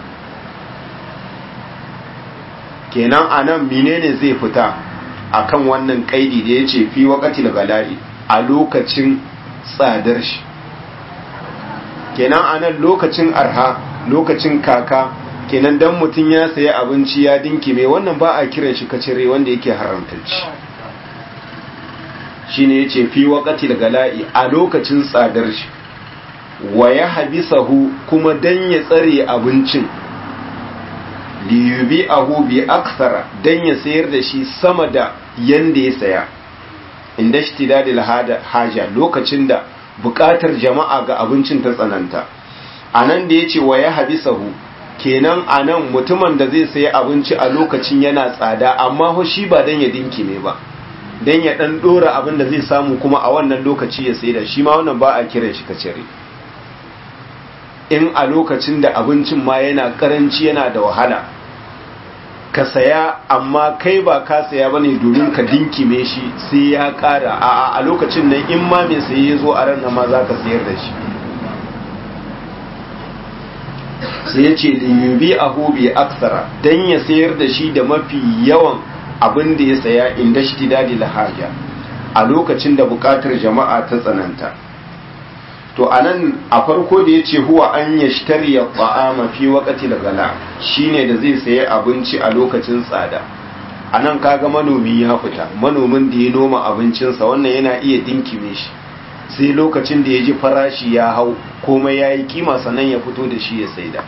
kenan a nan menene zai fita a kan wannan kaidi da ya ce fi wakati da bala'i a lokacin tsadar shi kenan a nan lokacin arha lokacin kaka kenan dan mutum ya sayi abinci ya dinkime wannan ba a kiran shi kacire wanda yake haramtacci shine yace fi wakati da bala'i a lokacin tsadar shi wa ya habisahu kuma dan ya tsare abincin liyubi ahu bi aksara dan ya sayar da shi sama da yanda ya saya inda shi tidadil haja lokacin da bukatar jama'a ga abincin ta tsananta a nan da ya ce wa ya habisahu kenan a nan mutumin da zai sayi abinci a lokacin yana tsada amma shi ba dan ya dinki ne ba dan ya dan dora abin da zai samu kuma a wannan lokaci ya sai da shi ma wannan ba a kiran shi kacere in a lokacin da abincin ma yana karanci yana da wahala ka saya amma kai ba ka saya ba ne domin ka dinkime shi sai ya kara a a lokacin nan in ma mai saye ya zo a ran ma za ka sayar da shi sai ya ce liyubi a hobi aksara don ya sayar da shi da mafi yawan abin da ya saya inda shi dadi lahaja a lokacin da buƙatar jama'a ta tsananta to anan a farko da ya ce huwa an yashtari ya ta'ama fi waqti gala shine da zai sayi abinci a lokacin tsada anan kaga manomi ya fita manomin da ya noma abincinsa wannan yana iya dinkime shi sai lokacin da ya ji farashi ya hau komai ya yi kima sannan ya fito da shi ya saida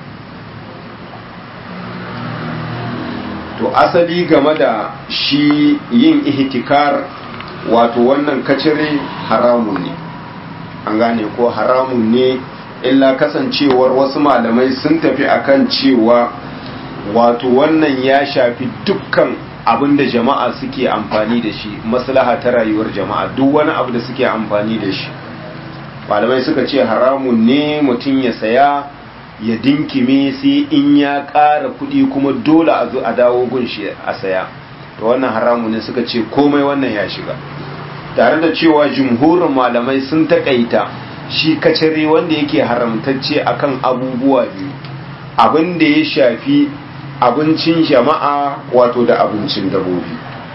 to asali game da shi yin ihtikar wato wannan kacire haramun ne an gane ko haramun ne illa kasancewar wasu malamai sun tafi akan cewa wato wannan ya shafi dukkan abin da jama'a suke amfani da shi maslaha ta rayuwar jama'a duk wani abu da suke amfani da shi malamai suka ce haramun ne mutum ya saya ya dinkime sai in ya ƙara kuɗi kuma dole a zo a dawo gunshi a saya to wannan haramun ne suka ce komai wannan ya shiga tare da cewa jumhurin malamai sun taƙaita shi kacare wanda yake haramtacce akan abubuwa biyu abin da ya shafi abincin jama'a wato da abincin dabobi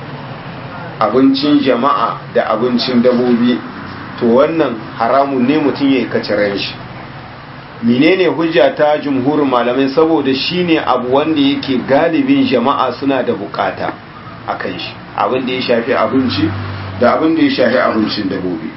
abincin jama'a da abincin dabobi to wannan haramun ne mutum ya yi kacaren shi menene hujja ta jumhurin malamai saboda shine abu wanda yake galibin jama'a suna da bukata a kan shi abin da ya shafi abinci da abin da ya shafi abincin dabobi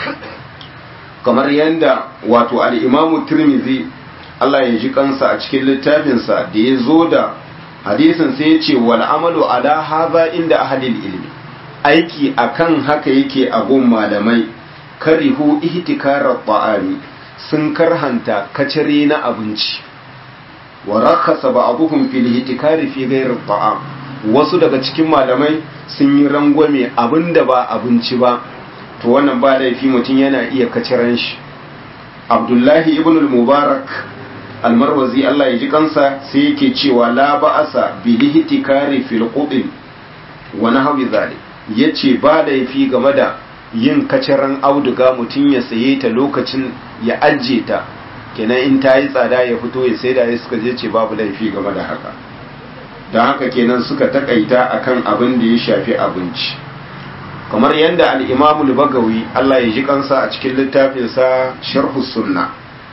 kamar yadda wato al'imamu turmizi Allah ya ji kansa a cikin littafinsa da ya zo da hadisin sai ya ce wal amalu ala haza inda ahalil ilmi aiki akan haka yake a gun malamai karihu ihtikarar ta'ami sun karhanta kacare na abinci wa rakasa ba'dhum fil ihtikari fi ghayri ta'am wasu daga cikin malamai sun yi rangwame abinda ba abinci ba to wannan ba laifi mutum yana iya kaciran shi Abdullahi ibn al-Mubarak almarwazi Allah ya ji kansa sai yake cewa la ba'asa bil ihtikari fil qubin wa nahwi zalik yace ba laifi game da yin kaciran auduga mutum ya saye ta lokacin ya ajiye ta kenan in ta yi tsada ya fito ya sai da ya suka je ce babu laifi game da haka don haka kenan suka takaita akan abin da ya shafi abinci kamar yadda al'imamul bagawi Allah ya ji kansa a cikin littafinsa sharhu sunna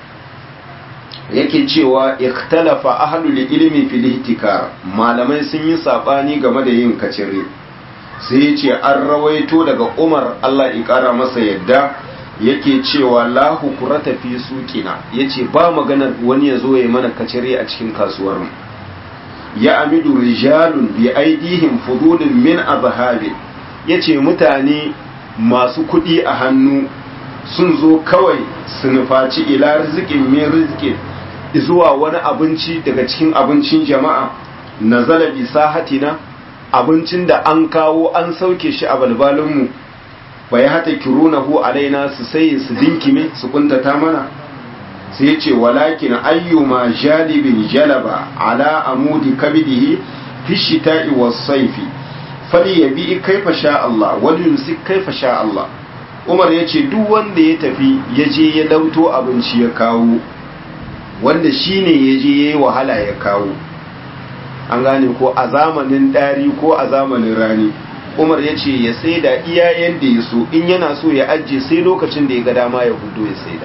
yake cewa ikhtalafa ahlul ilmi fil ihtikar malamai sun yi sabani game da yin kacire sai ce an rawaito daga umar Allah ya kara masa yadda yake cewa la hukurata fi suqina yace ba maganar wani ya zo ya mana kacire a cikin kasuwar mu ya amidu rijalun bi aidihim fudulun min azhabi yace mutane masu kuɗi a hannu sun zo kawai su nufaci ila rizikin min rizikin zuwa wani abinci daga cikin abincin jama'a nazala bi sahatina abincin da an kawo an sauke shi a balbalinmu fa ya hata kirunahu alaina su sai su dinkime su kuntata mana sai ya ce walakin ayyuma jalibin jalaba ala amudi kabidihi fi shita'i was saifi fali yabi kaifa sha Allah wal yumsik kaifa sha Allah Umar ya ce duk wanda ya tafi ya je ya lauto abinci ya kawo wanda shine ya je ya yi wahala ya kawo an gane ko a zamanin ɗari ko a zamanin rani umar ya ce ya saida iya yadda ya so in yana so ya ajiye sai lokacin da ya ga dama ya hudu ya saida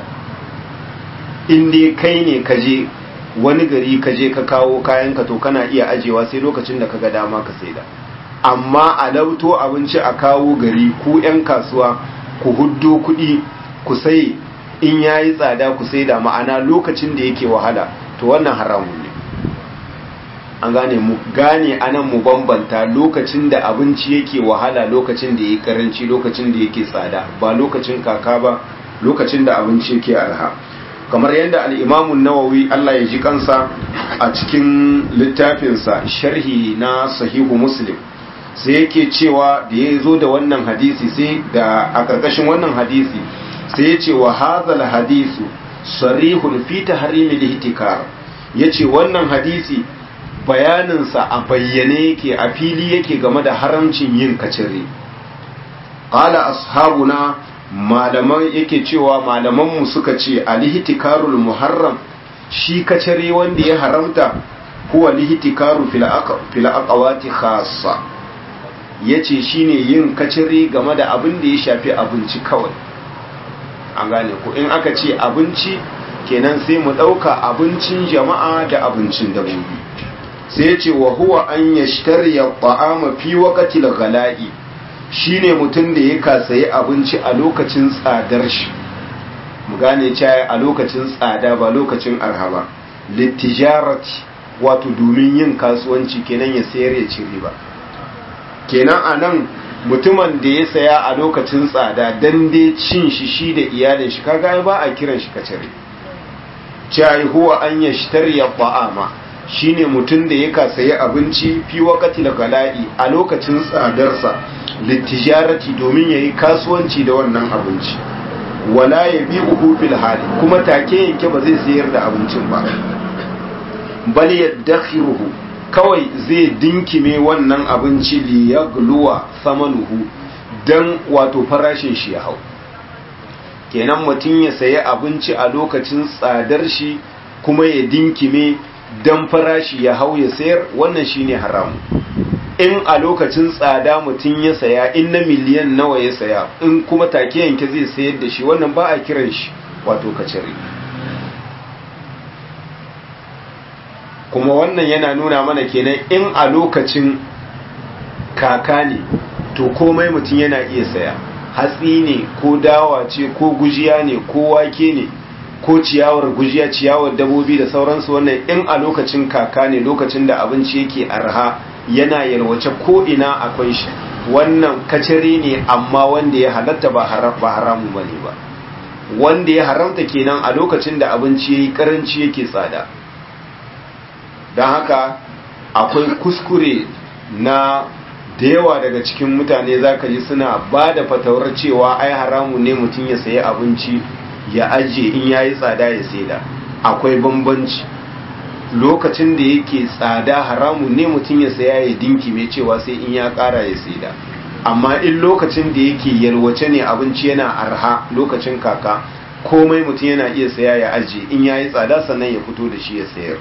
in dai kai ne ka je wani gari ka je ka kawo kayanka to kana iya ajewa sai lokacin da ka ga dama ka saida amma a lauto abinci a kawo gari ku 'yan kasuwa ku huddo kuɗi ku sai in yayi tsada ku saida ma'ana lokacin da yake wahala to wannan haramun ne an gane mu gane anan mu bambanta lokacin da abinci yake wahala lokacin da yake karanci lokacin da yake tsada ba lokacin kaka ba lokacin da abinci yake arha kamar yadda al-Imam nawawi Allah ya ji kansa a cikin littafinsa sharhi na sahihu Muslim sai yake cewa da ya zo da wannan hadisi sai da a ƙarƙashin wannan hadisi sai ya ce wa hadhal hadisu sarihun fi tahrimil ihtikar yace wannan hadisi bayaninsa a bayyane yake a fili yake game da haramcin yin kacire qala ashabuna malaman yake cewa malamanmu suka ce alihtikarul muharram shi kacire wanda ya haramta huwa lihtikaru fil aqwati khassa ya ce shine yin kaciri game da abin da ya shafi abinci kawai an gane ko in aka ce abinci kenan sai mu ɗauka abincin jama'a da abincin dabbobi sai ce wa huwa an yashtariya ta'ama fi waqtil ghala'i shine mutum da ya kasayi abinci a lokacin tsadar shi mu gane cewa a lokacin tsada ba lokacin arha ba litijarati wato domin yin kasuwanci kenan ya sayar ya ci riba kenan anan mutumin da ya saya a lokacin tsada dan dai cin shi shi da iyalin shi kaga ba a kiran shi kacare cewa huwa an yashtariya ta'ama shine mutum da ya kasayi abinci fi wakati da gala'i a lokacin tsadarsa littijarati domin ya yi kasuwanci da wannan abinci wala ya bi uku fil hali kuma take yanke ba zai sayar da abincin ba bal ya dakhiruhu kawai zai dinkime wannan abinci li yagluwa samanuhu dan wato farashin shi ya hau kenan mutum ya sayi abinci a lokacin tsadar shi kuma ya dinkime dan farashi ya hau ya sayar wannan shine haram in a lokacin tsada mutum ya saya in na miliyan nawa ya saya in kuma take yanke zai sayar da shi wannan ba a kiran shi wato kacire kuma wannan yana nuna mana kenan in a lokacin kaka ne to komai mutum yana iya saya hatsi ne ko dawa ce ko gujiya ne ko wake ne ko ciyawar gujiya ciyawar dabobi da sauransu wannan in a lokacin kaka ne lokacin da abinci yake arha yana yalwace ko ina akwai shi wannan kacare ne amma wanda ya halatta ba haramu bane ba wanda ya haramta kenan a lokacin da abinci yayi karanci yake tsada don haka akwai kuskure na da yawa daga cikin mutane zaka ji suna ba da fatawar cewa ai haramu ne mutum ya sayi abinci ya ajiye in yayi tsada ya saida akwai bambanci lokacin da yake tsada haramun ne mutum ya saya ya dinki mai cewa sai in ya kara ya saida amma in lokacin da yake yalwace ne abinci yana arha lokacin kaka komai mutum yana iya saya ya ajiye in yayi tsada sannan ya fito da shi ya sayar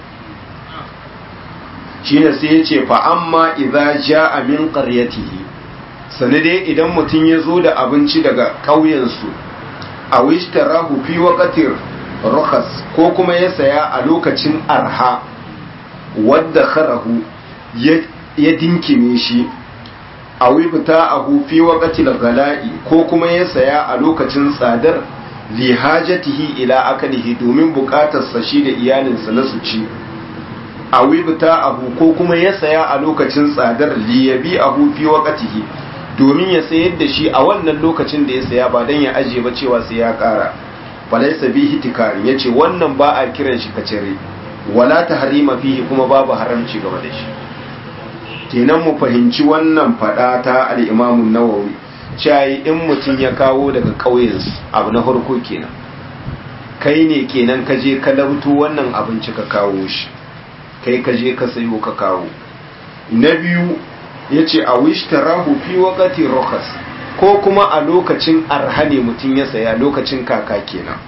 shine sai ya ce fa amma idza jaa min qaryatihi sane dai idan mutum ya zo da abinci daga ƙauyensu a wishtarahu fi waqtir rukhas ko kuma ya saya a lokacin arha wadda kharahu ya dinkime shi a wibta a hufi waqtil gala'i ko kuma ya saya a lokacin tsadar li hajatihi ila akalihi domin bukatarsa shi da iyalinsa na su ci a wibta abu ko kuma ya saya a lokacin tsadar li yabi ahu fi waqtihi domin ya sayar da shi a wannan lokacin da ya saya ba dan ya aje ba cewa sai ya kara falaisa bihi tikari yace wannan ba a kiran shi kacire wala tahrima fihi kuma babu haramci game da shi kenan mu fahimci wannan fada ta al-Imam an-Nawawi cewa in mutum ya kawo daga ƙauyen abu na farko kenan kai ne kenan ka je ka labto wannan abinci ka kawo shi kai ka je ka sayo ka kawo na biyu yace a wishtarahu fi waqti rukhas ko kuma a lokacin arhane mutum ya saya lokacin kaka kenan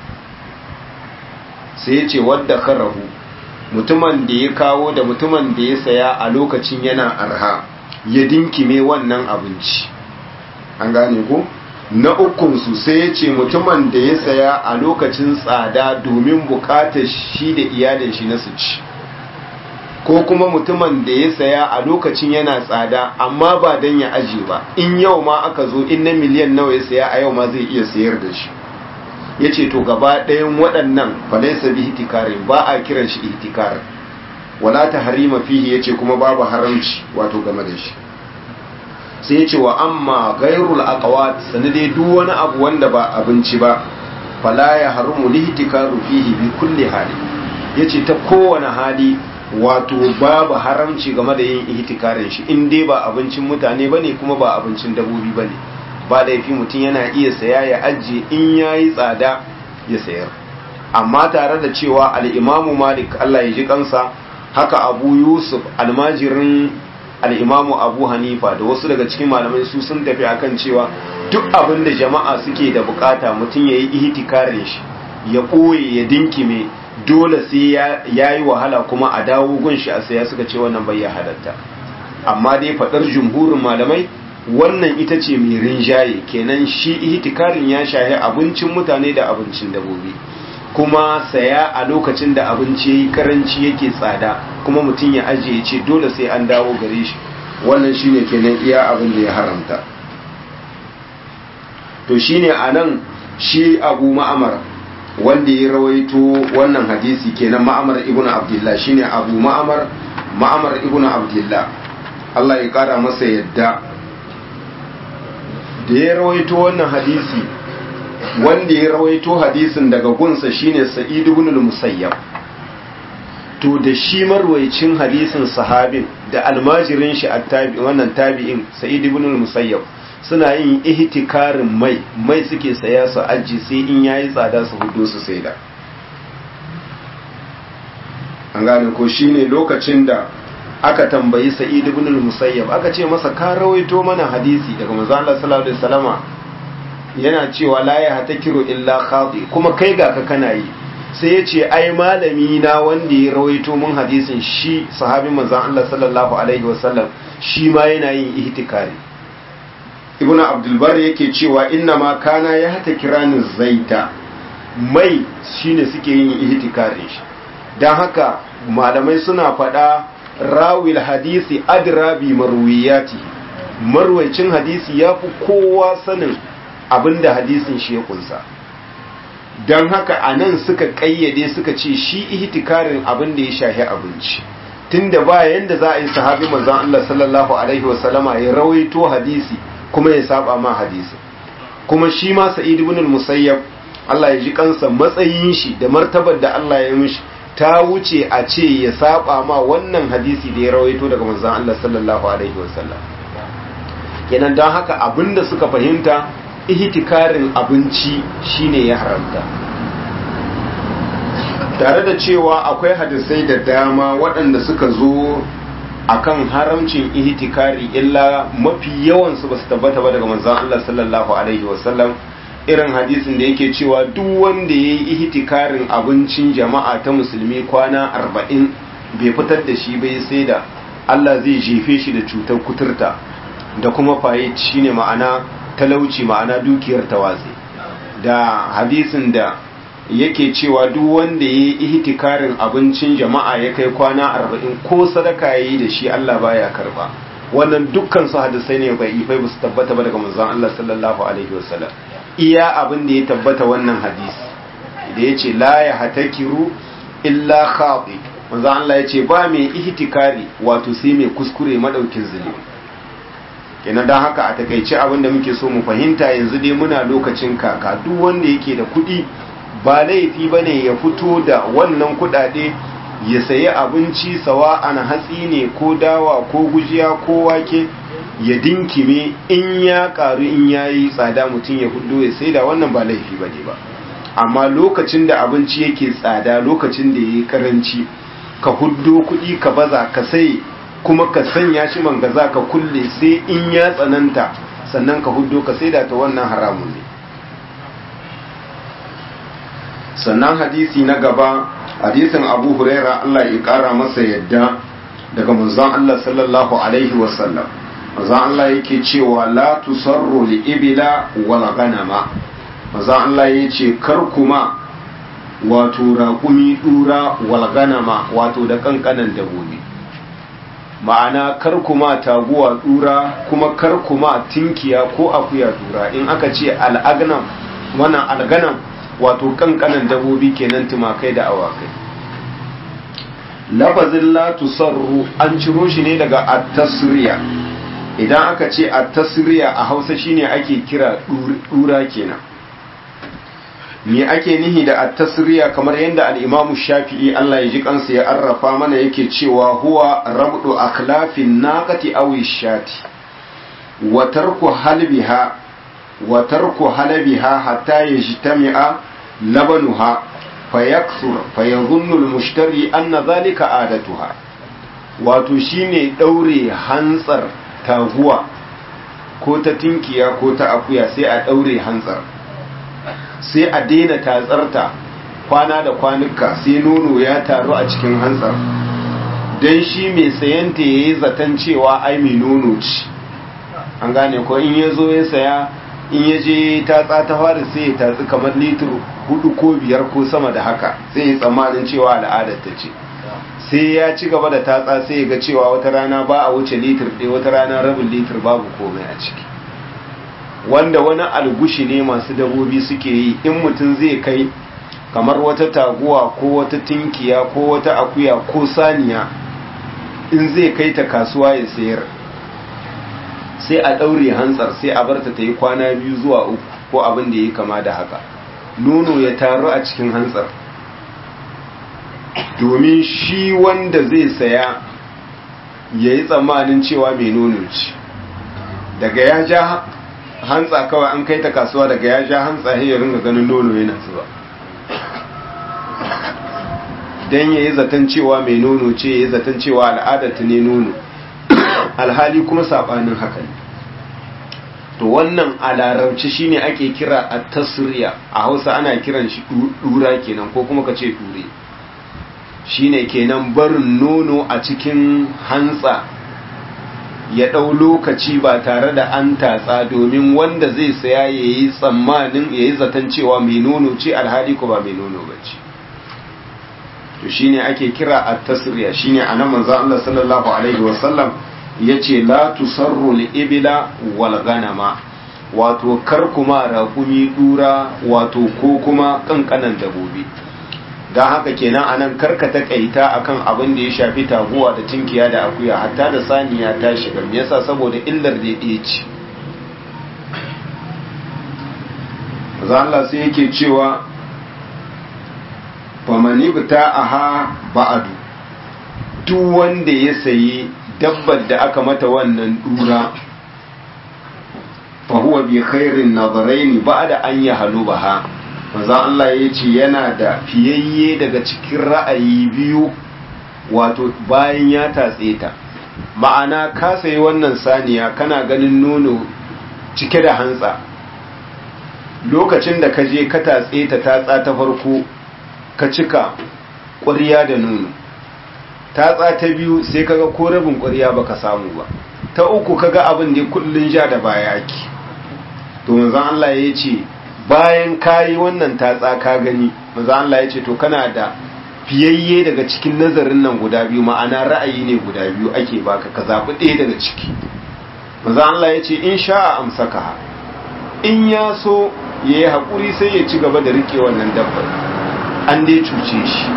sai ya ce wadda karahu mutumin da ya kawo da mutumin da ya saya a lokacin yana arha ya dinkime wannan abinci an gane ko na ukunsu sai ya ce mutumin da ya saya a lokacin tsada domin bukatar shi da iyalin shi na su ci ko kuma mutumin da ya saya a lokacin yana tsada amma ba don ya aje ba in yau ma aka zo in na miliyan nawa ya saya a yau ma zai iya sayar da shi ya ce to gaba ɗayan waɗannan falaisa bi hitikarin ba a kiran shi hitikarin wala ta harima fihi ya ce kuma babu haramci wato game da shi sai ya ce wa amma gairul aqwat sanade duk wani abu wanda ba abinci ba fala ya harumu lihtikaru fihi bi kulli hali yace ta kowane hali wato babu haramci game da yin ihtikarin shi in dai ba abincin mutane bane kuma ba abincin dabobi bane ba laifi mutum yana iya saya ya ajiye in yayi tsada ya sayar amma tare da cewa al-Imam Malik Allah ya ji kansa haka Abu Yusuf almajirin al-Imam Abu Hanifa da wasu daga cikin malamai su sun tafi akan cewa duk abin da jama'a suke da bukata mutum yayi ihtikarin shi ya ɓoye ya dinkime dole sai ya yi wahala kuma a dawo gun shi a saya suka ce wannan bai ya halatta amma dai faɗar jumhurin malamai wannan ita ce mai rinjaye kenan shi ihtikarin ya shahi abincin mutane da abincin dabobi kuma saya a lokacin da abinci yayi karanci yake tsada kuma mutum ya ajiye ce dole sai an dawo gare shi wannan shine kenan iya abin da ya haramta to shine anan shi Abu Ma'amar wanda ya rawaito wannan hadisi kenan Ma'amar ibn Abdullah shine Abu Ma'amar Ma'amar ibn Abdullah Allah ya kara masa yadda da ya rawaito wannan hadisi wanda ya rawaito hadisin daga gunsa shine Sa'id ibn al-Musayyab to da shi marwayicin hadisin sahabin da almajirin shi attabi wannan tabi'in Sa'id ibn al-Musayyab suna yin ihtikarin mai mai suke saya su aji sai in yayi tsada su hudu su saida an gane ko shine lokacin da aka tambayi Sa'id ibn al-Musayyab aka ce masa ka rawaito mana hadisi daga manzo Allah sallallahu alaihi wasallama yana cewa la ya hatakiru illa khati kuma kai ga ka kana yi sai ya ce ai malami na wanda ya rawaito mun hadisin shi sahabin manzon Allah sallallahu alaihi wasallam shi ma yana yin ihtikari ibnu abdul bar yake cewa inna ma kana ya hatakirani zaita mai shine suke yin ihtikarin shi dan haka malamai suna faɗa rawil hadisi adra bi marwiyati marwaycin hadisi yafi kowa sanin abinda hadisin shi ya kunsa don haka a nan suka ƙayyade suka ce shi ihtikarin abin da ya shahi abinci tunda ba yanda za a yi sahabi manzon Allah sallallahu alaihi wasallama ya rawaito hadisi kuma ya saba ma hadisi kuma shi ma sa'id ibn al-musayyab Allah ya ji kansa matsayin shi da martabar da Allah ya mishi ta wuce a ce ya saba ma wannan hadisi da ya rawaito daga manzon Allah sallallahu alaihi wasallam kenan don haka abinda suka fahimta ihtikarin abinci shine ya haramta tare da cewa akwai hadisai da dama waɗanda suka zo akan haramcin ihtikari illa mafi yawansu ba su tabbata ba daga manzon Allah sallallahu alaihi wasallam irin hadisin da yake cewa duk wanda ya yi ihtikarin abincin jama'a ta musulmi kwana arba'in bai fitar da shi bai sai da Allah zai jefe shi da cutar kuturta da kuma faye shine ma'ana talauci ma'ana dukiyar tawazi da hadisin da yake cewa duk wanda ya yi ihtikarin abincin jama'a ya kai kwana arba'in ko sadaka ya yi da shi Allah baya karba wannan dukkan su hadisai ne bai ifai ba su tabbata ba daga manzon Allah sallallahu alaihi wasallam iya abin da ya tabbata wannan hadisi da ya ce la ya hatakiru illa khati manzon Allah ya ce ba mai ihtikari wato sai mai kuskure madaukin zunubi kenan don haka a takaice abin da muke so mu fahimta yanzu dai muna lokacin kaka duk wanda yake da kuɗi ba laifi ba ne ya fito da wannan kuɗaɗe ya sayi abinci sawa ana hatsi ne ko dawa ko gujiya ko wake ya dinkime in ya ƙaru in ya yi tsada mutum ya hudu ya sai da wannan ba laifi ba ne ba amma lokacin da abinci yake tsada lokacin da ya yi ƙaranci ka huddo kuɗi ka baza ka sai kuma ka sanya shi mangaza ka kulle sai in ya tsananta sannan ka huddo ka sai da ta wannan haramun ne sannan hadisi na gaba hadisin abu huraira Allah ya kara masa yadda daga manzon Allah sallallahu alaihi wasallam manzon Allah yake cewa la tusarru li ibila wala ganama manzon Allah yace kar kuma wato raƙumi dura wal ganama wato da kankanan dabobi ma'ana kar kuma taguwa dura kuma kar kuma tinkiya ko akuya dura in aka ce al'agnam wannan alganam wato kankanan dabobi kenan tumakai da awakai lafazin la tusarru an ciro shi ne daga at-tasriya idan aka ce at-tasriya a Hausa shine ake kira dura kenan me ake nihi da at-tasriya kamar yadda al-Imam Shafi'i Allah ya ji kansa ya arrafa mana yake cewa huwa rabdu akhlafin naqati aw shati wa tarku halbiha wa tarku halabiha hatta yajtami'a labanuha fayaksur fayadhunnu al-mushtari anna dhalika adatuha wato shine daure hantsar taguwa ko ta tinkiya ko ta akuya sai a daure hantsar sai a daina tatsarta kwana da kwanuka sai nono ya taru a cikin hantsar don shi mai sayanta ya yi zaton cewa ai mai nono ci an gane ko in ya zo ya saya in ya je tatsa ta fara sai ya tatsi kamar litir hudu ko biyar ko sama da haka sai ya tsammanin cewa al'adar ta ce sai ya ci gaba da tatsa sai ya ga cewa wata rana ba a wuce litir ɗaya wata rana rabin litir babu komai a ciki wanda wani algushi ne masu dabobi suke yi in mutum zai kai kamar wata taguwa ko wata tinkiya ko wata akuya ko saniya in zai kai ta kasuwa ya sayar sai a ɗaure hantsar sai a barta ta yi kwana biyu zuwa uku ko abin da ya kama da haka nono ya taru a cikin hantsar domin shi wanda zai saya ya yi tsammanin cewa mai nono ce daga ya ja hantsa kawai an kai ta kasuwa daga ya ja hantsa ya ringa ganin nono yana zuba don ya yi zaton cewa mai nono ce ya yi zaton cewa al'adarta ne nono alhali kuma saɓanin haka ne to wannan a larabci shine ake kira a tasiriya a hausa ana kiran shi ɗura kenan ko kuma ka ce ɗure shine kenan barin nono a cikin hantsa ya ɗau lokaci ba tare da an tatsa domin wanda zai saya ya yi tsammanin ya yi zaton cewa mai nono ce alhali ko ba mai nono ba ce to shine ake kira a tasiriya shine a nan manzo Allah sallallahu alaihi wasallam ya ce la tusarru ibila wal ganama wato kar kuma raƙumi dura wato ko kuma kankanan dabobi don haka kenan anan karka takaita akan abin da ya shafi taguwa da tinkiya da akuya hatta da saniya ta shiga me yasa saboda illar da ya ce Allah sai yake cewa famani bita aha ba'adu duk wanda ya sayi dabbar da aka mata wannan dura fahuwa bi khairin nazaraini ba'da an ya halubaha manzo Allah ya ce yana da fiyayye daga cikin ra'ayi biyu wato bayan ya tatse ta ma'ana ka sayi wannan saniya kana ganin nono cike da hantsa lokacin da ka je ka tatse ta tatsa ta farko ka cika ƙwarya da nono tatsa ta biyu sai kaga ko rabin ƙwarya baka samu ba ta uku kaga abin da kullun ja da baya ki to manzon Allah ya ce bayan kayi wannan tatsa ka gani manzon Allah ya ce to kana da fiyayye daga cikin nazarin nan guda biyu ma'ana ra'ayi ne guda biyu ake baka ka zaɓi ɗaya daga ciki manzon Allah ya ce in sha'a amsaka in ya so ya yi haƙuri sai ya ci gaba da riƙe wannan dabbar an dai cuce shi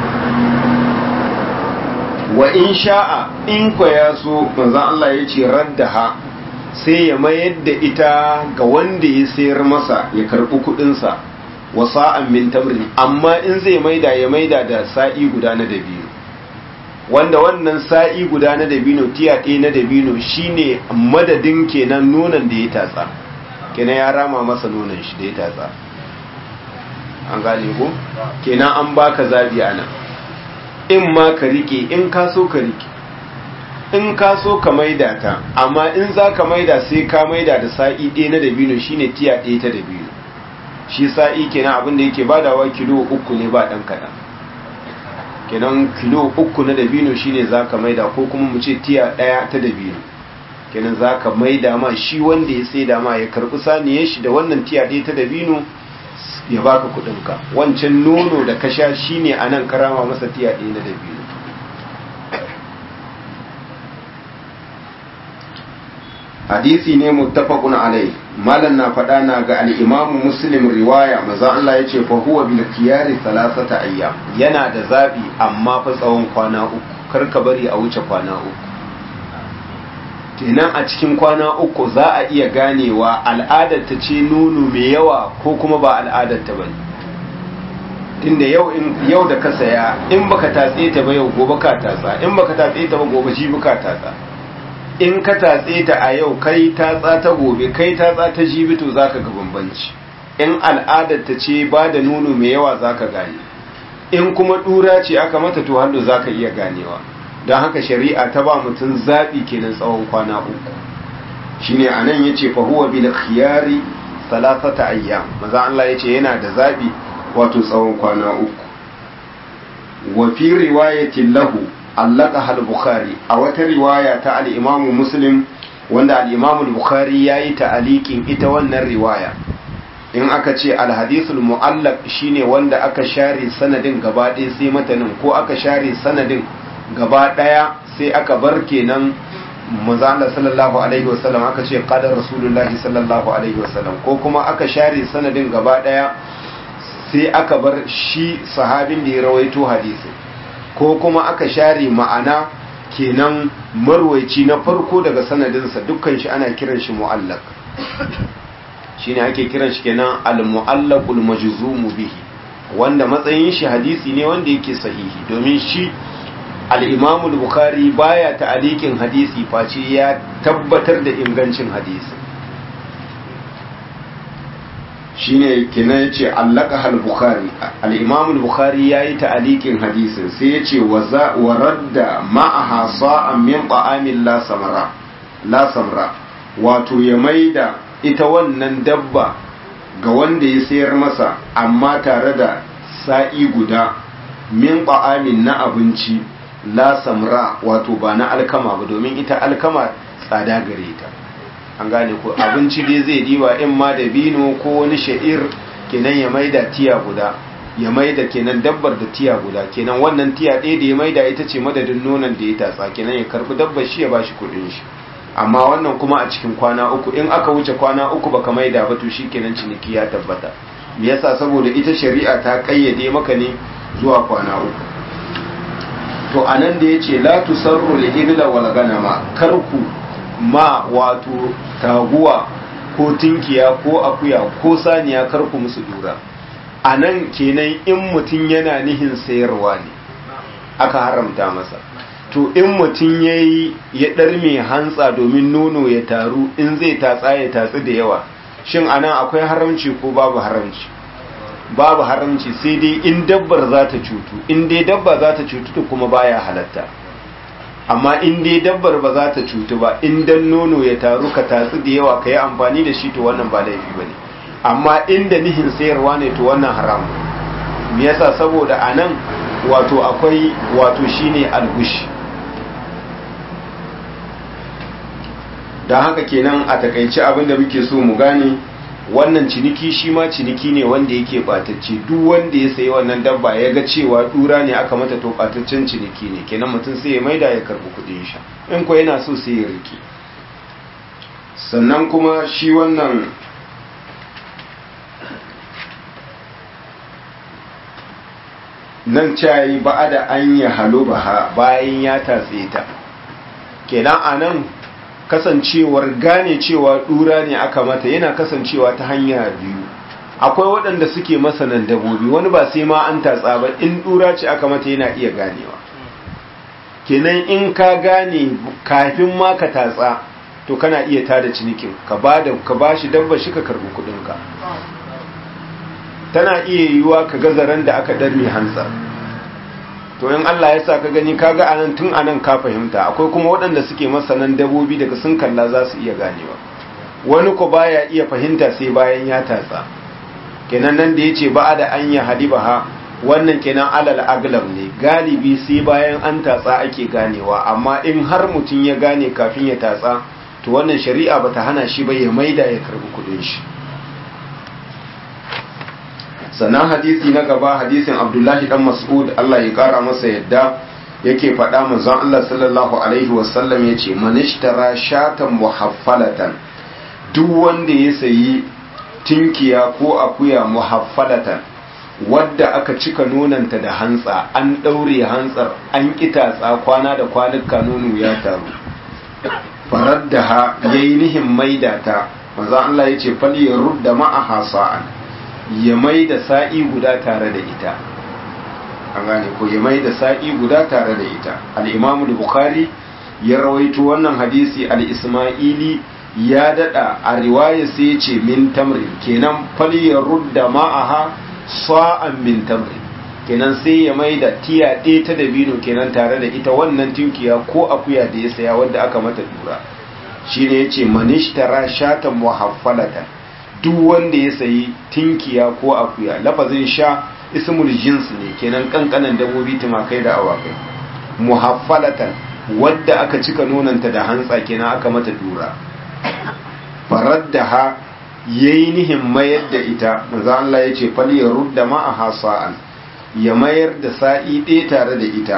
wa in sha'a in kwa ya so manzan Allah ya ce raddaha sai ya mayar da ita ga wanda ya sayar masa ya karɓi kuɗinsa wa sa'an min tamrin amma in zai maida ya maida da sa'i guda na dabino wanda wannan sa'i guda na dabino tiya ɗaya na dabino shine madadin kenan nonon da ya tatsa kenan ya rama masa nonon shi da ya tatsa an gane ko kenan an baka zabi anan in ma ka rike in ka so ka rike in ka so ka maida ta amma in za ka maida sai ka maida da sa'i ɗaya na dabino shine tiya ɗaya ta dabino shi sa'i kenan abin da yake badawa kilo uku ne ba ɗan kaɗan kenan kilo uku na dabino shine za ka maida ko kuma mu ce tiya ɗaya ta dabino kenan za ka maida ma shi wanda ya sai ma ya karɓi saniyar shi da wannan tiya ɗaya ta dabino ya baka kudinka wancan nono da ka sha shine anan karama masa tiya ɗaya na dabino hadisi ne muttafaqun alai malan na faɗa na ga al-imamu muslim riwaya maza Allah yace fa huwa bil khiyari thalathata ayyam yana da zabi amma fa tsawon kwana uku kar ka bari a wuce kwana uku kenan a cikin kwana uku za a iya ganewa al'adar ta ce nono mai yawa ko kuma ba al'adar ta bane tunda yau in yau da ka saya in baka tatse ta ba yau gobe ka tatsa in baka tatse ta ba gobe shi baka tatsa in ka tatse ta a yau kai tatsa ta gobe kai tatsa ta jibi to zaka ga bambanci in al'adar ta ce ba da nono mai yawa zaka gane in kuma dura ce aka mata to hannu zaka iya ganewa don haka shari'a ta ba mutum zaɓi kenan tsawon kwana uku shine anan yace fa huwa bil khiyari salasata ayyam maza Allah yace yana da zaɓi wato tsawon kwana uku wa fi riwayatin lahu allaka al bukhari a wata riwaya ta al imamu muslim wanda al-imam al-bukhari yayi ta'aliqin ita wannan riwaya in aka ce al-hadithul mu'allaq shine wanda aka share sanadin gaba ɗaya sai matanin ko aka share sanadin gaba ɗaya sai aka bar kenan manzo Allah sallallahu alaihi wasallam aka ce qala rasulullahi sallallahu alaihi wasallam ko kuma aka share sanadin gaba ɗaya sai aka bar shi sahabin da ya rawaito hadisi ko kuma aka share ma'ana kenan marwaici na farko daga sanadinsa dukkan shi ana kiran shi mu'allaq shine ake kiran shi kenan al-mu'allaqul majzumu bihi wanda matsayin shi hadisi ne wanda yake sahihi domin shi al-Imam al-Bukhari baya ta'alikin hadisi face ya tabbatar da ingancin hadisi shine kina yace allaka al-bukhari al-imam al-bukhari yayi ta'alikin hadisin sai yace waza waradda ma'aha sa'an min ta'amin la samara la samra wato ya maida ita wannan dabba ga wanda ya sayar masa amma tare da sa'i guda min ta'amin na abinci la samra wato ba na alkama ba domin ita alkama tsada gare ta an gane ko abinci dai zai diba in ma da bino ko wani sha'ir kenan ya maida tiya guda ya maida kenan dabbar da tiya guda kenan wannan tiya ɗaya da ya maida ita ce madadin nonon da ya tatsa kenan ya karbi dabbar shi ya bashi kuɗin shi amma wannan kuma a cikin kwana uku in aka wuce kwana uku baka maida ba to kenan ciniki ya tabbata me yasa saboda ita shari'a ta kayyade maka ne zuwa kwana uku to anan da yace la tusarru al-ibla wal ganama karku ma wato taguwa ko tinkiya ko akuya ko saniya karku musu dura a nan kenan in mutum yana nihin sayarwa ne aka haramta masa to in mutum ya yi ya ɗarme hantsa domin nono ya taru in zai tatsa ya tatsi da yawa shin a nan akwai haramci ko babu haramci babu haramci sai dai in dabbar za ta cutu in dai dabba za ta cutu kuma baya halatta amma in dai dabbar ba za ta cutu ba in dan nono ya taru ka tatsi da yawa ka yi amfani da shi to wannan ba laifi ba ne amma inda nihin sayarwa ne to wannan haram me yasa saboda a nan wato akwai wato shine algush don haka kenan a takaice abin da muke so mu gane wannan ciniki shi ma ciniki ne wanda yake batacce duk wanda ya sayi wannan dabba ya ga cewa dura ne aka mata to bataccen ciniki ne kenan mutum sai ya maida ya karbi kudin sha in ko yana so sai ya rike sannan kuma shi wannan nan cayi ba da an yi halo bayan ya tatse ta kenan a nan kasancewar gane cewa dura ne aka mata yana kasancewa ta hanya biyu akwai waɗanda suke masanan dabobi wani ba sai ma an tatsa ba in dura ce aka mata yana iya ganewa kenan in ka gane kafin ma ka tatsa to kana iya tada cinikin ka ba da ka bashi dabba shi ka karbi kudinka tana iya yiwuwa ka gazaran da aka darme hantsar to in Allah ya sa ka gani kaga anan tun anan ka fahimta akwai kuma waɗanda suke masanan dabobi daga sun kalla za su iya ganewa wani ko baya iya fahimta sai bayan ya tatsa kenan nan da yace ba da an ya hadibaha wannan kenan alal aglab ne galibi sai bayan an tatsa ake ganewa amma in har mutum ya gane kafin ya tatsa to wannan shari'a bata hana shi ba ya maida ya karbi kudin shi sannan hadisi na gaba hadisin abdullahi dan mas'ud Allah ya kara masa yadda yake faɗa manzon Allah sallallahu alaihi wasallam yace man ishtara shatan muhaffalatan duk wanda ya sayi tinkiya ko akuya muhaffalatan wadda aka cika nonanta da hantsa an ɗaure hantsar an kitatsa kwana da kwanuka nono ya taru farar da ha yayi nihin maidata manzon Allah yace fal yarudda ma'aha sa'an ya mai da sa'i guda tare da ita an gane ko ya mai da sa'i guda tare da ita al'imamu da bukari ya rawaito wannan hadisi al'ismaili ya dada a riwaya sai ya ce min tamrin kenan faliyar rudda ma'aha sa'an min tamrin kenan sai ya mai da tiya ɗaya ta dabino kenan tare da ita wannan tinkiya ko akuya da ya saya wadda aka mata dura shi ne ya ce manishtara shatan muhaffalatan duk wanda ya sayi tinkiya ko akuya lafazin sha ismul jins ne kenan kankanan dabobi tumakai da awakai muhaffalatan wadda aka cika nonanta da hantsa kenan aka mata dura faradda ha yayi nihin mayar da ita manzo Allah yace fal yarudda ma'aha sa'an ya mayar da sa'i ɗaya tare da ita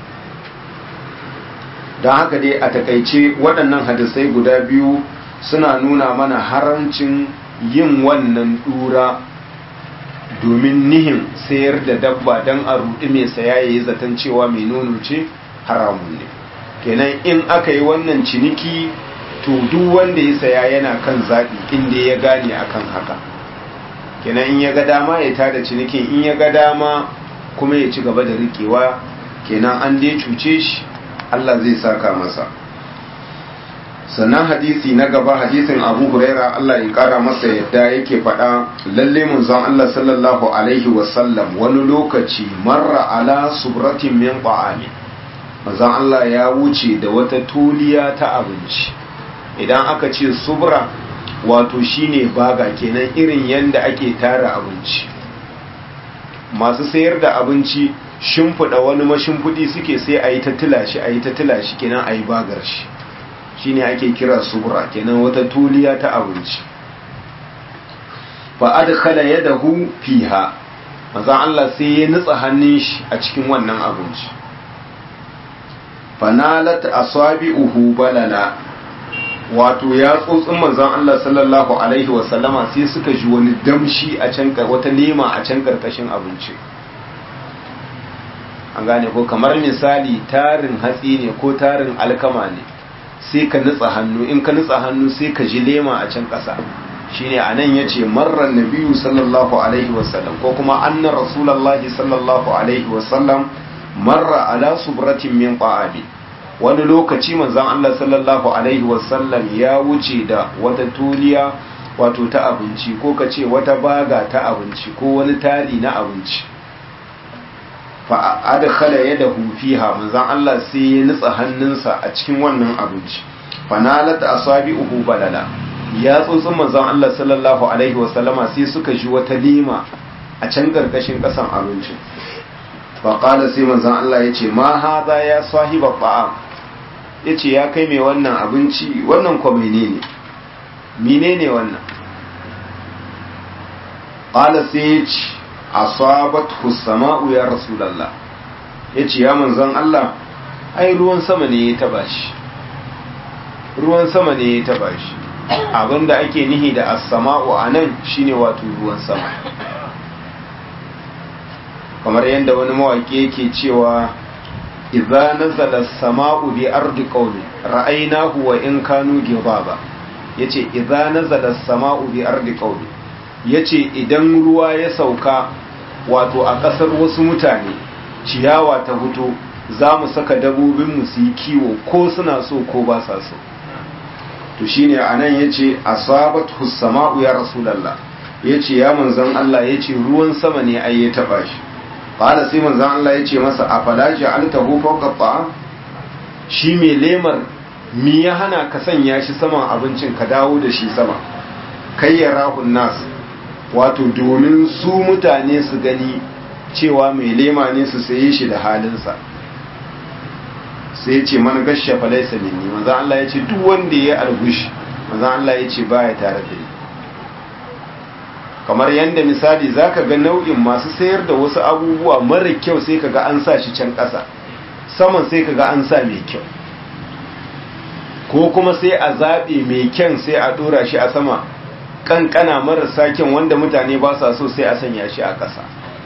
don haka dai a takaice waɗannan hadisai guda biyu suna nuna mana haramcin yin wannan dura domin nihin sayar da dabba don a rudi mai saya ya yi zaton cewa mai nono ce haramun ne kenan in aka yi wannan ciniki to duk wanda ya saya yana kan zaɓi inda ya gane akan haka kenan in ya ga dama ya tada cinikin in ya ga dama kuma ya ci gaba da riƙewa kenan an dai cuce shi Allah zai saka masa sannan hadisi na gaba hadisin abu huraira Allah ya kara masa yadda yake faɗa lalle munzon Allah sallallahu alaihi wasallam wani lokaci marra ala subratin min ta'ami manzon Allah ya wuce da wata tuliya ta abinci idan aka ce subra wato shine baga kenan irin yanda ake tara abinci masu sayar da abinci shimfiɗa wani mashimfiɗi suke sai a yi ta tilashi a yi ta tilashi kenan a yi bagar shi shine ake kira subra kenan wata tuliya ta abinci fa adkhala yadahu fiha manzon Allah sai ya nutsa hannun shi a cikin wannan abinci fanalat asabi'uhu balala wato ya tsotsin manzon Allah sallallahu alaihi wasallama sai suka ji wani damshi a can wata lema a can karkashin abinci an gane ko kamar misali tarin hatsi ne ko tarin alkama ne sai ka nutsa hannu in ka nutsa hannu sai ka ji lema a can ƙasa shine anan yace marra nabiyyu sallallahu alaihi wasallam ko kuma anna rasulullahi sallallahu alaihi wasallam marra ala subratin min qa'abi wani lokaci manzon Allah sallallahu alaihi wasallam ya wuce da wata tuliya wato ta abinci ko ka ce wata baga ta abinci ko wani tari na abinci fa adkhala yadahu fiha manzon Allah sai ya nutsa hannunsa a cikin wannan abinci fanalat asabi'uhu balala ya tsotsin manzon Allah sallallahu alaihi wasallama sai suka ji wata lima a can karkashin kasan abincin fa qala sai manzon Allah yace ma hadha ya sahiba ta'am yace ya kai mai wannan abinci wannan ko menene menene wannan qala sai yace asabathu sama'u ya rasulullah yace ya manzon Allah ai ruwan sama ne ya taba shi ruwan sama ne ya taba shi abinda ake nihi da as-sama'u anan shine wato ruwan sama kamar yadda wani mawaki yake cewa idza nazala as-sama'u bi ardi qawmi ra'aynahu wa in kanu gibaba yace idza nazala as-sama'u bi ardi qawmi yace idan ruwa ya sauka wato a kasar wasu mutane ciyawa ta fito za mu saka dabobinmu su yi kiwo ko suna so ko ba sa so to shine anan yace asabat hussama'u ya rasulullah yace ya manzon Allah yace ruwan sama ne ai ya taba shi qala sai manzon Allah yace masa afala ja'altahu fawqa ta'am shi mai lemar mi ya hana ka sanya shi saman abincin ka dawo da shi sama kai ya rahun nas wato domin su mutane su gani cewa mai lema ne su saye shi da halinsa sai ce man gashe falaisa minni manzan Allah ya ce duk wanda ya algushi manzan Allah ya ce baya tare da ni kamar yadda misali zaka ga nau'in masu sayar da wasu abubuwa mara kyau sai kaga an sa shi can ƙasa saman sai kaga an sa mai kyau ko kuma sai a zaɓe mai kyan sai a ɗora shi a sama kankana marasa kyan wanda mutane ba sa so sai a sanya shi a ƙasa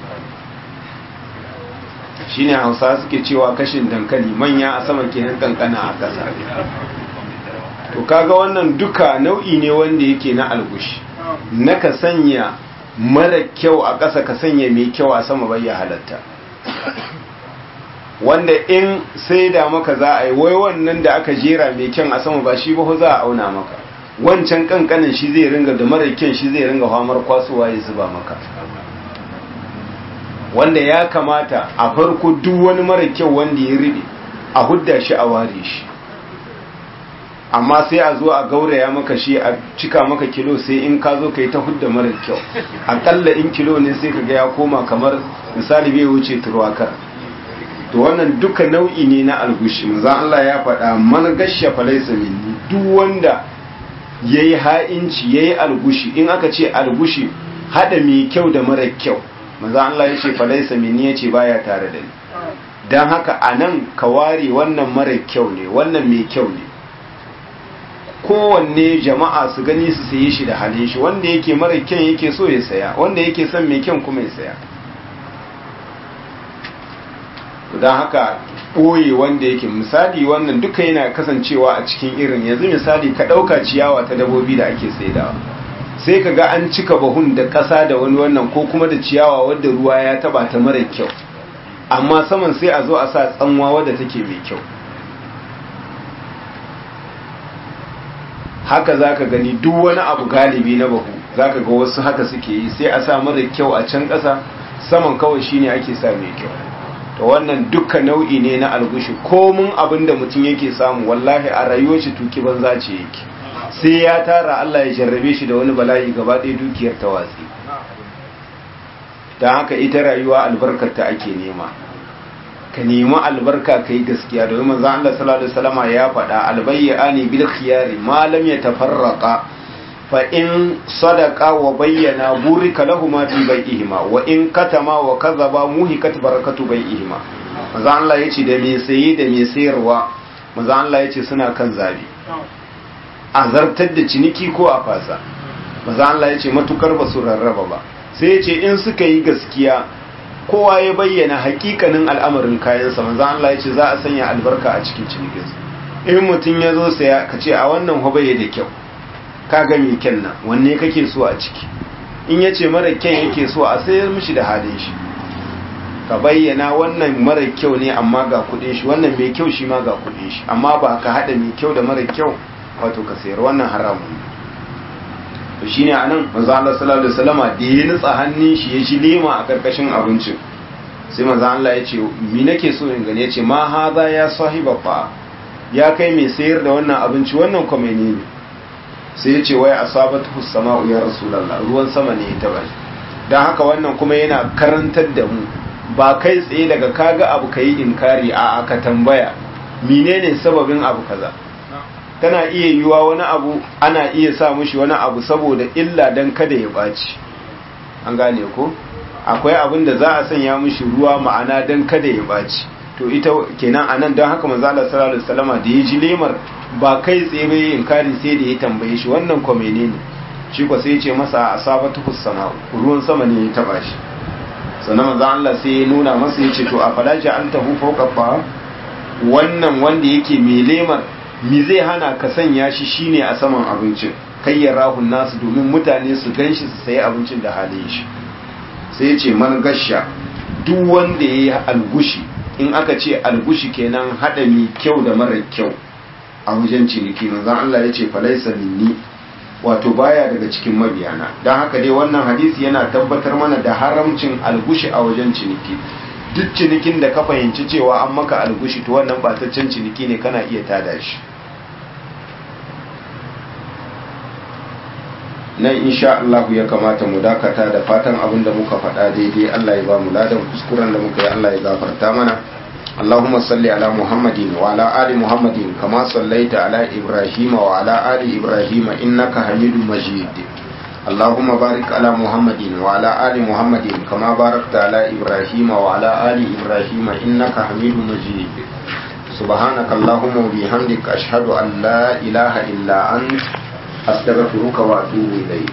shine hausa suke cewa kashin dankali manya a sama kenan kankana a ƙasa to kaga wannan duka nau'i ne wanda yake na algushi na ka sanya mara kyau a ƙasa ka sanya mai kyau a sama bai ya halatta wanda in sai da maka za a yi wai wannan da aka jera mai kyan a sama ba shi ba za a auna maka wancan kankanin shi zai ringa da mara kyan shi zai ringa famar kwasuwa ya zuba maka wanda ya kamata a farko duk wani mara kyau wanda ya riɗe a hudda shi a ware shi amma sai a zo a gauraya maka shi a cika maka kilo sai in ka zo ka yi ta hudda mara kyau akalla in kilo ne sai ka ga ya koma kamar misali bai wuce turwakar to wannan duka nau'i ne na algushi manzo Allah ya faɗa man gasha falaysa minni duk wanda yayi ha'inci yayi algushi in aka ce algushi hada mai kyau da mara kyau manzo Allah ya ce falaysa minni yace baya tare da ni dan haka anan ka ware wannan mara kyau ne wannan mai kyau ne kowanne jama'a su gani su saye shi da halin shi wanda yake mara kyan yake so ya saya wanda yake son mai kyan kuma ya saya don haka ɓoye wanda yake misali wannan duka yana kasancewa a cikin irin yanzu misali ka ɗauka ciyawa ta dabobi da ake saidawa sai ka ga an cika bahun da ƙasa da wani wannan ko kuma da ciyawa wadda ruwa ya taba ta mara kyau amma saman sai a zo a sa tsanwa wadda take mai kyau haka za ka gani duk wani abu galibi na bahu za ka ga wasu haka suke yi sai a sa mara kyau a can ƙasa saman kawai shine ake sa mai kyau to wannan dukkan nau'i ne na algushi komun abin da mutum yake samu wallahi a rayuwar shi tuki banza ce yake sai ya tara Allah ya jarrabe shi da wani bala'i gaba ɗaya dukiyar ta watsi don haka ita rayuwa albarkar ta ake nema ka nemi albarka ka yi gaskiya domin manzan Allah sallallahu alaihi wasallam ya faɗa albayyani bil khiyari ma lam yatafarraqa fa in sadaqa wa bayyana burika lahuma fi bai'ihima wa in katama wa kadhaba muhikat barakatu bai'ihima manzan Allah yace da me saye da me sayarwa manzan Allah yace suna kan zabi a zartar da ciniki ko a fasa manzan Allah yace matukar ba su rarraba ba sai yace in suka yi gaskiya kowa ya bayyana hakikanin al'amarin kayansa manzan Allah ya ce za a sanya albarka a cikin cinikinsa in mutum ya zo saya ka ce a wannan hobaye da kyau ka ga mai kyan nan wanne kake so a ciki in ya ce mara kyan yake so a sayar mishi da halin shi ka bayyana wannan mara kyau ne amma ga kudin shi wannan mai kyau shi ma ga kudin shi amma ba ka hada mai kyau da mara kyau wato ka sayar wannan haramun ne to shine anan manzo Allah sallallahu alaihi wasallama da ya nutsa hannun shi ya ji lema a karkashin abincin sai manzo Allah ya ce mi nake so in gani ya ce ma haza ya sahiba fa ya kai mai sayar da wannan abinci wannan kuma ne sai ya ce wai asabatu sama'u ya rasulullah ruwan sama ne ya taba dan haka wannan kuma yana karantar da mu ba kai tsaye daga kaga abu kai inkari a aka tambaya menene sababin abu kaza tana iya yiwa wani abu ana iya sa mushi wani abu saboda illa dan kada ya ɓaci an gane ko akwai abin da za a sanya mushi ruwa ma'ana dan kada ya ɓaci to ita kenan anan don haka manzo Allah sallallahu alaihi wasallama da ya ji lemar ba kai tsaye bai inkari sai da ya tambaye shi wannan ko menene shi ko sai ya ce masa asabatu sama ruwan sama ne ya taba shi sannan manzo Allah sai ya nuna masa ya ce to a falaja an tahu fawqa fa wannan wanda yake mai lemar mi zai hana ka sanya shi shine a saman abincin kai ya rahun nasu domin mutane su ganshi su sayi abincin da halin shi sai ce man gasha duk wanda ya yi algushi in aka ce algushi kenan haɗa mai kyau da mara kyau a wajen ciniki manzon Allah ya ce falaisa minni wato baya daga cikin mabiyana don haka dai wannan hadisi yana tabbatar mana da haramcin algushi a wajen ciniki duk cinikin da ka fahimci cewa an maka algushi to wannan bataccen ciniki ne kana iya tada shi nan insha Allah ya kamata mu dakata da fatan abin da muka faɗa daidai Allah ya ba mu ladan kuskuren da muka yi Allah ya gafarta mana اللهم صل على محمد وعلى آل محمد كما صليت على إبراهيم وعلى آل إبراهيم إنك حميد مجيد اللهم بارك على محمد وعلى آل محمد كما باركت على إبراهيم وعلى آل إبراهيم إنك حميد مجيد سبحانك اللهم وبحمدك أشهد أن لا إله إلا أنت أستغفرك وأتوب إليك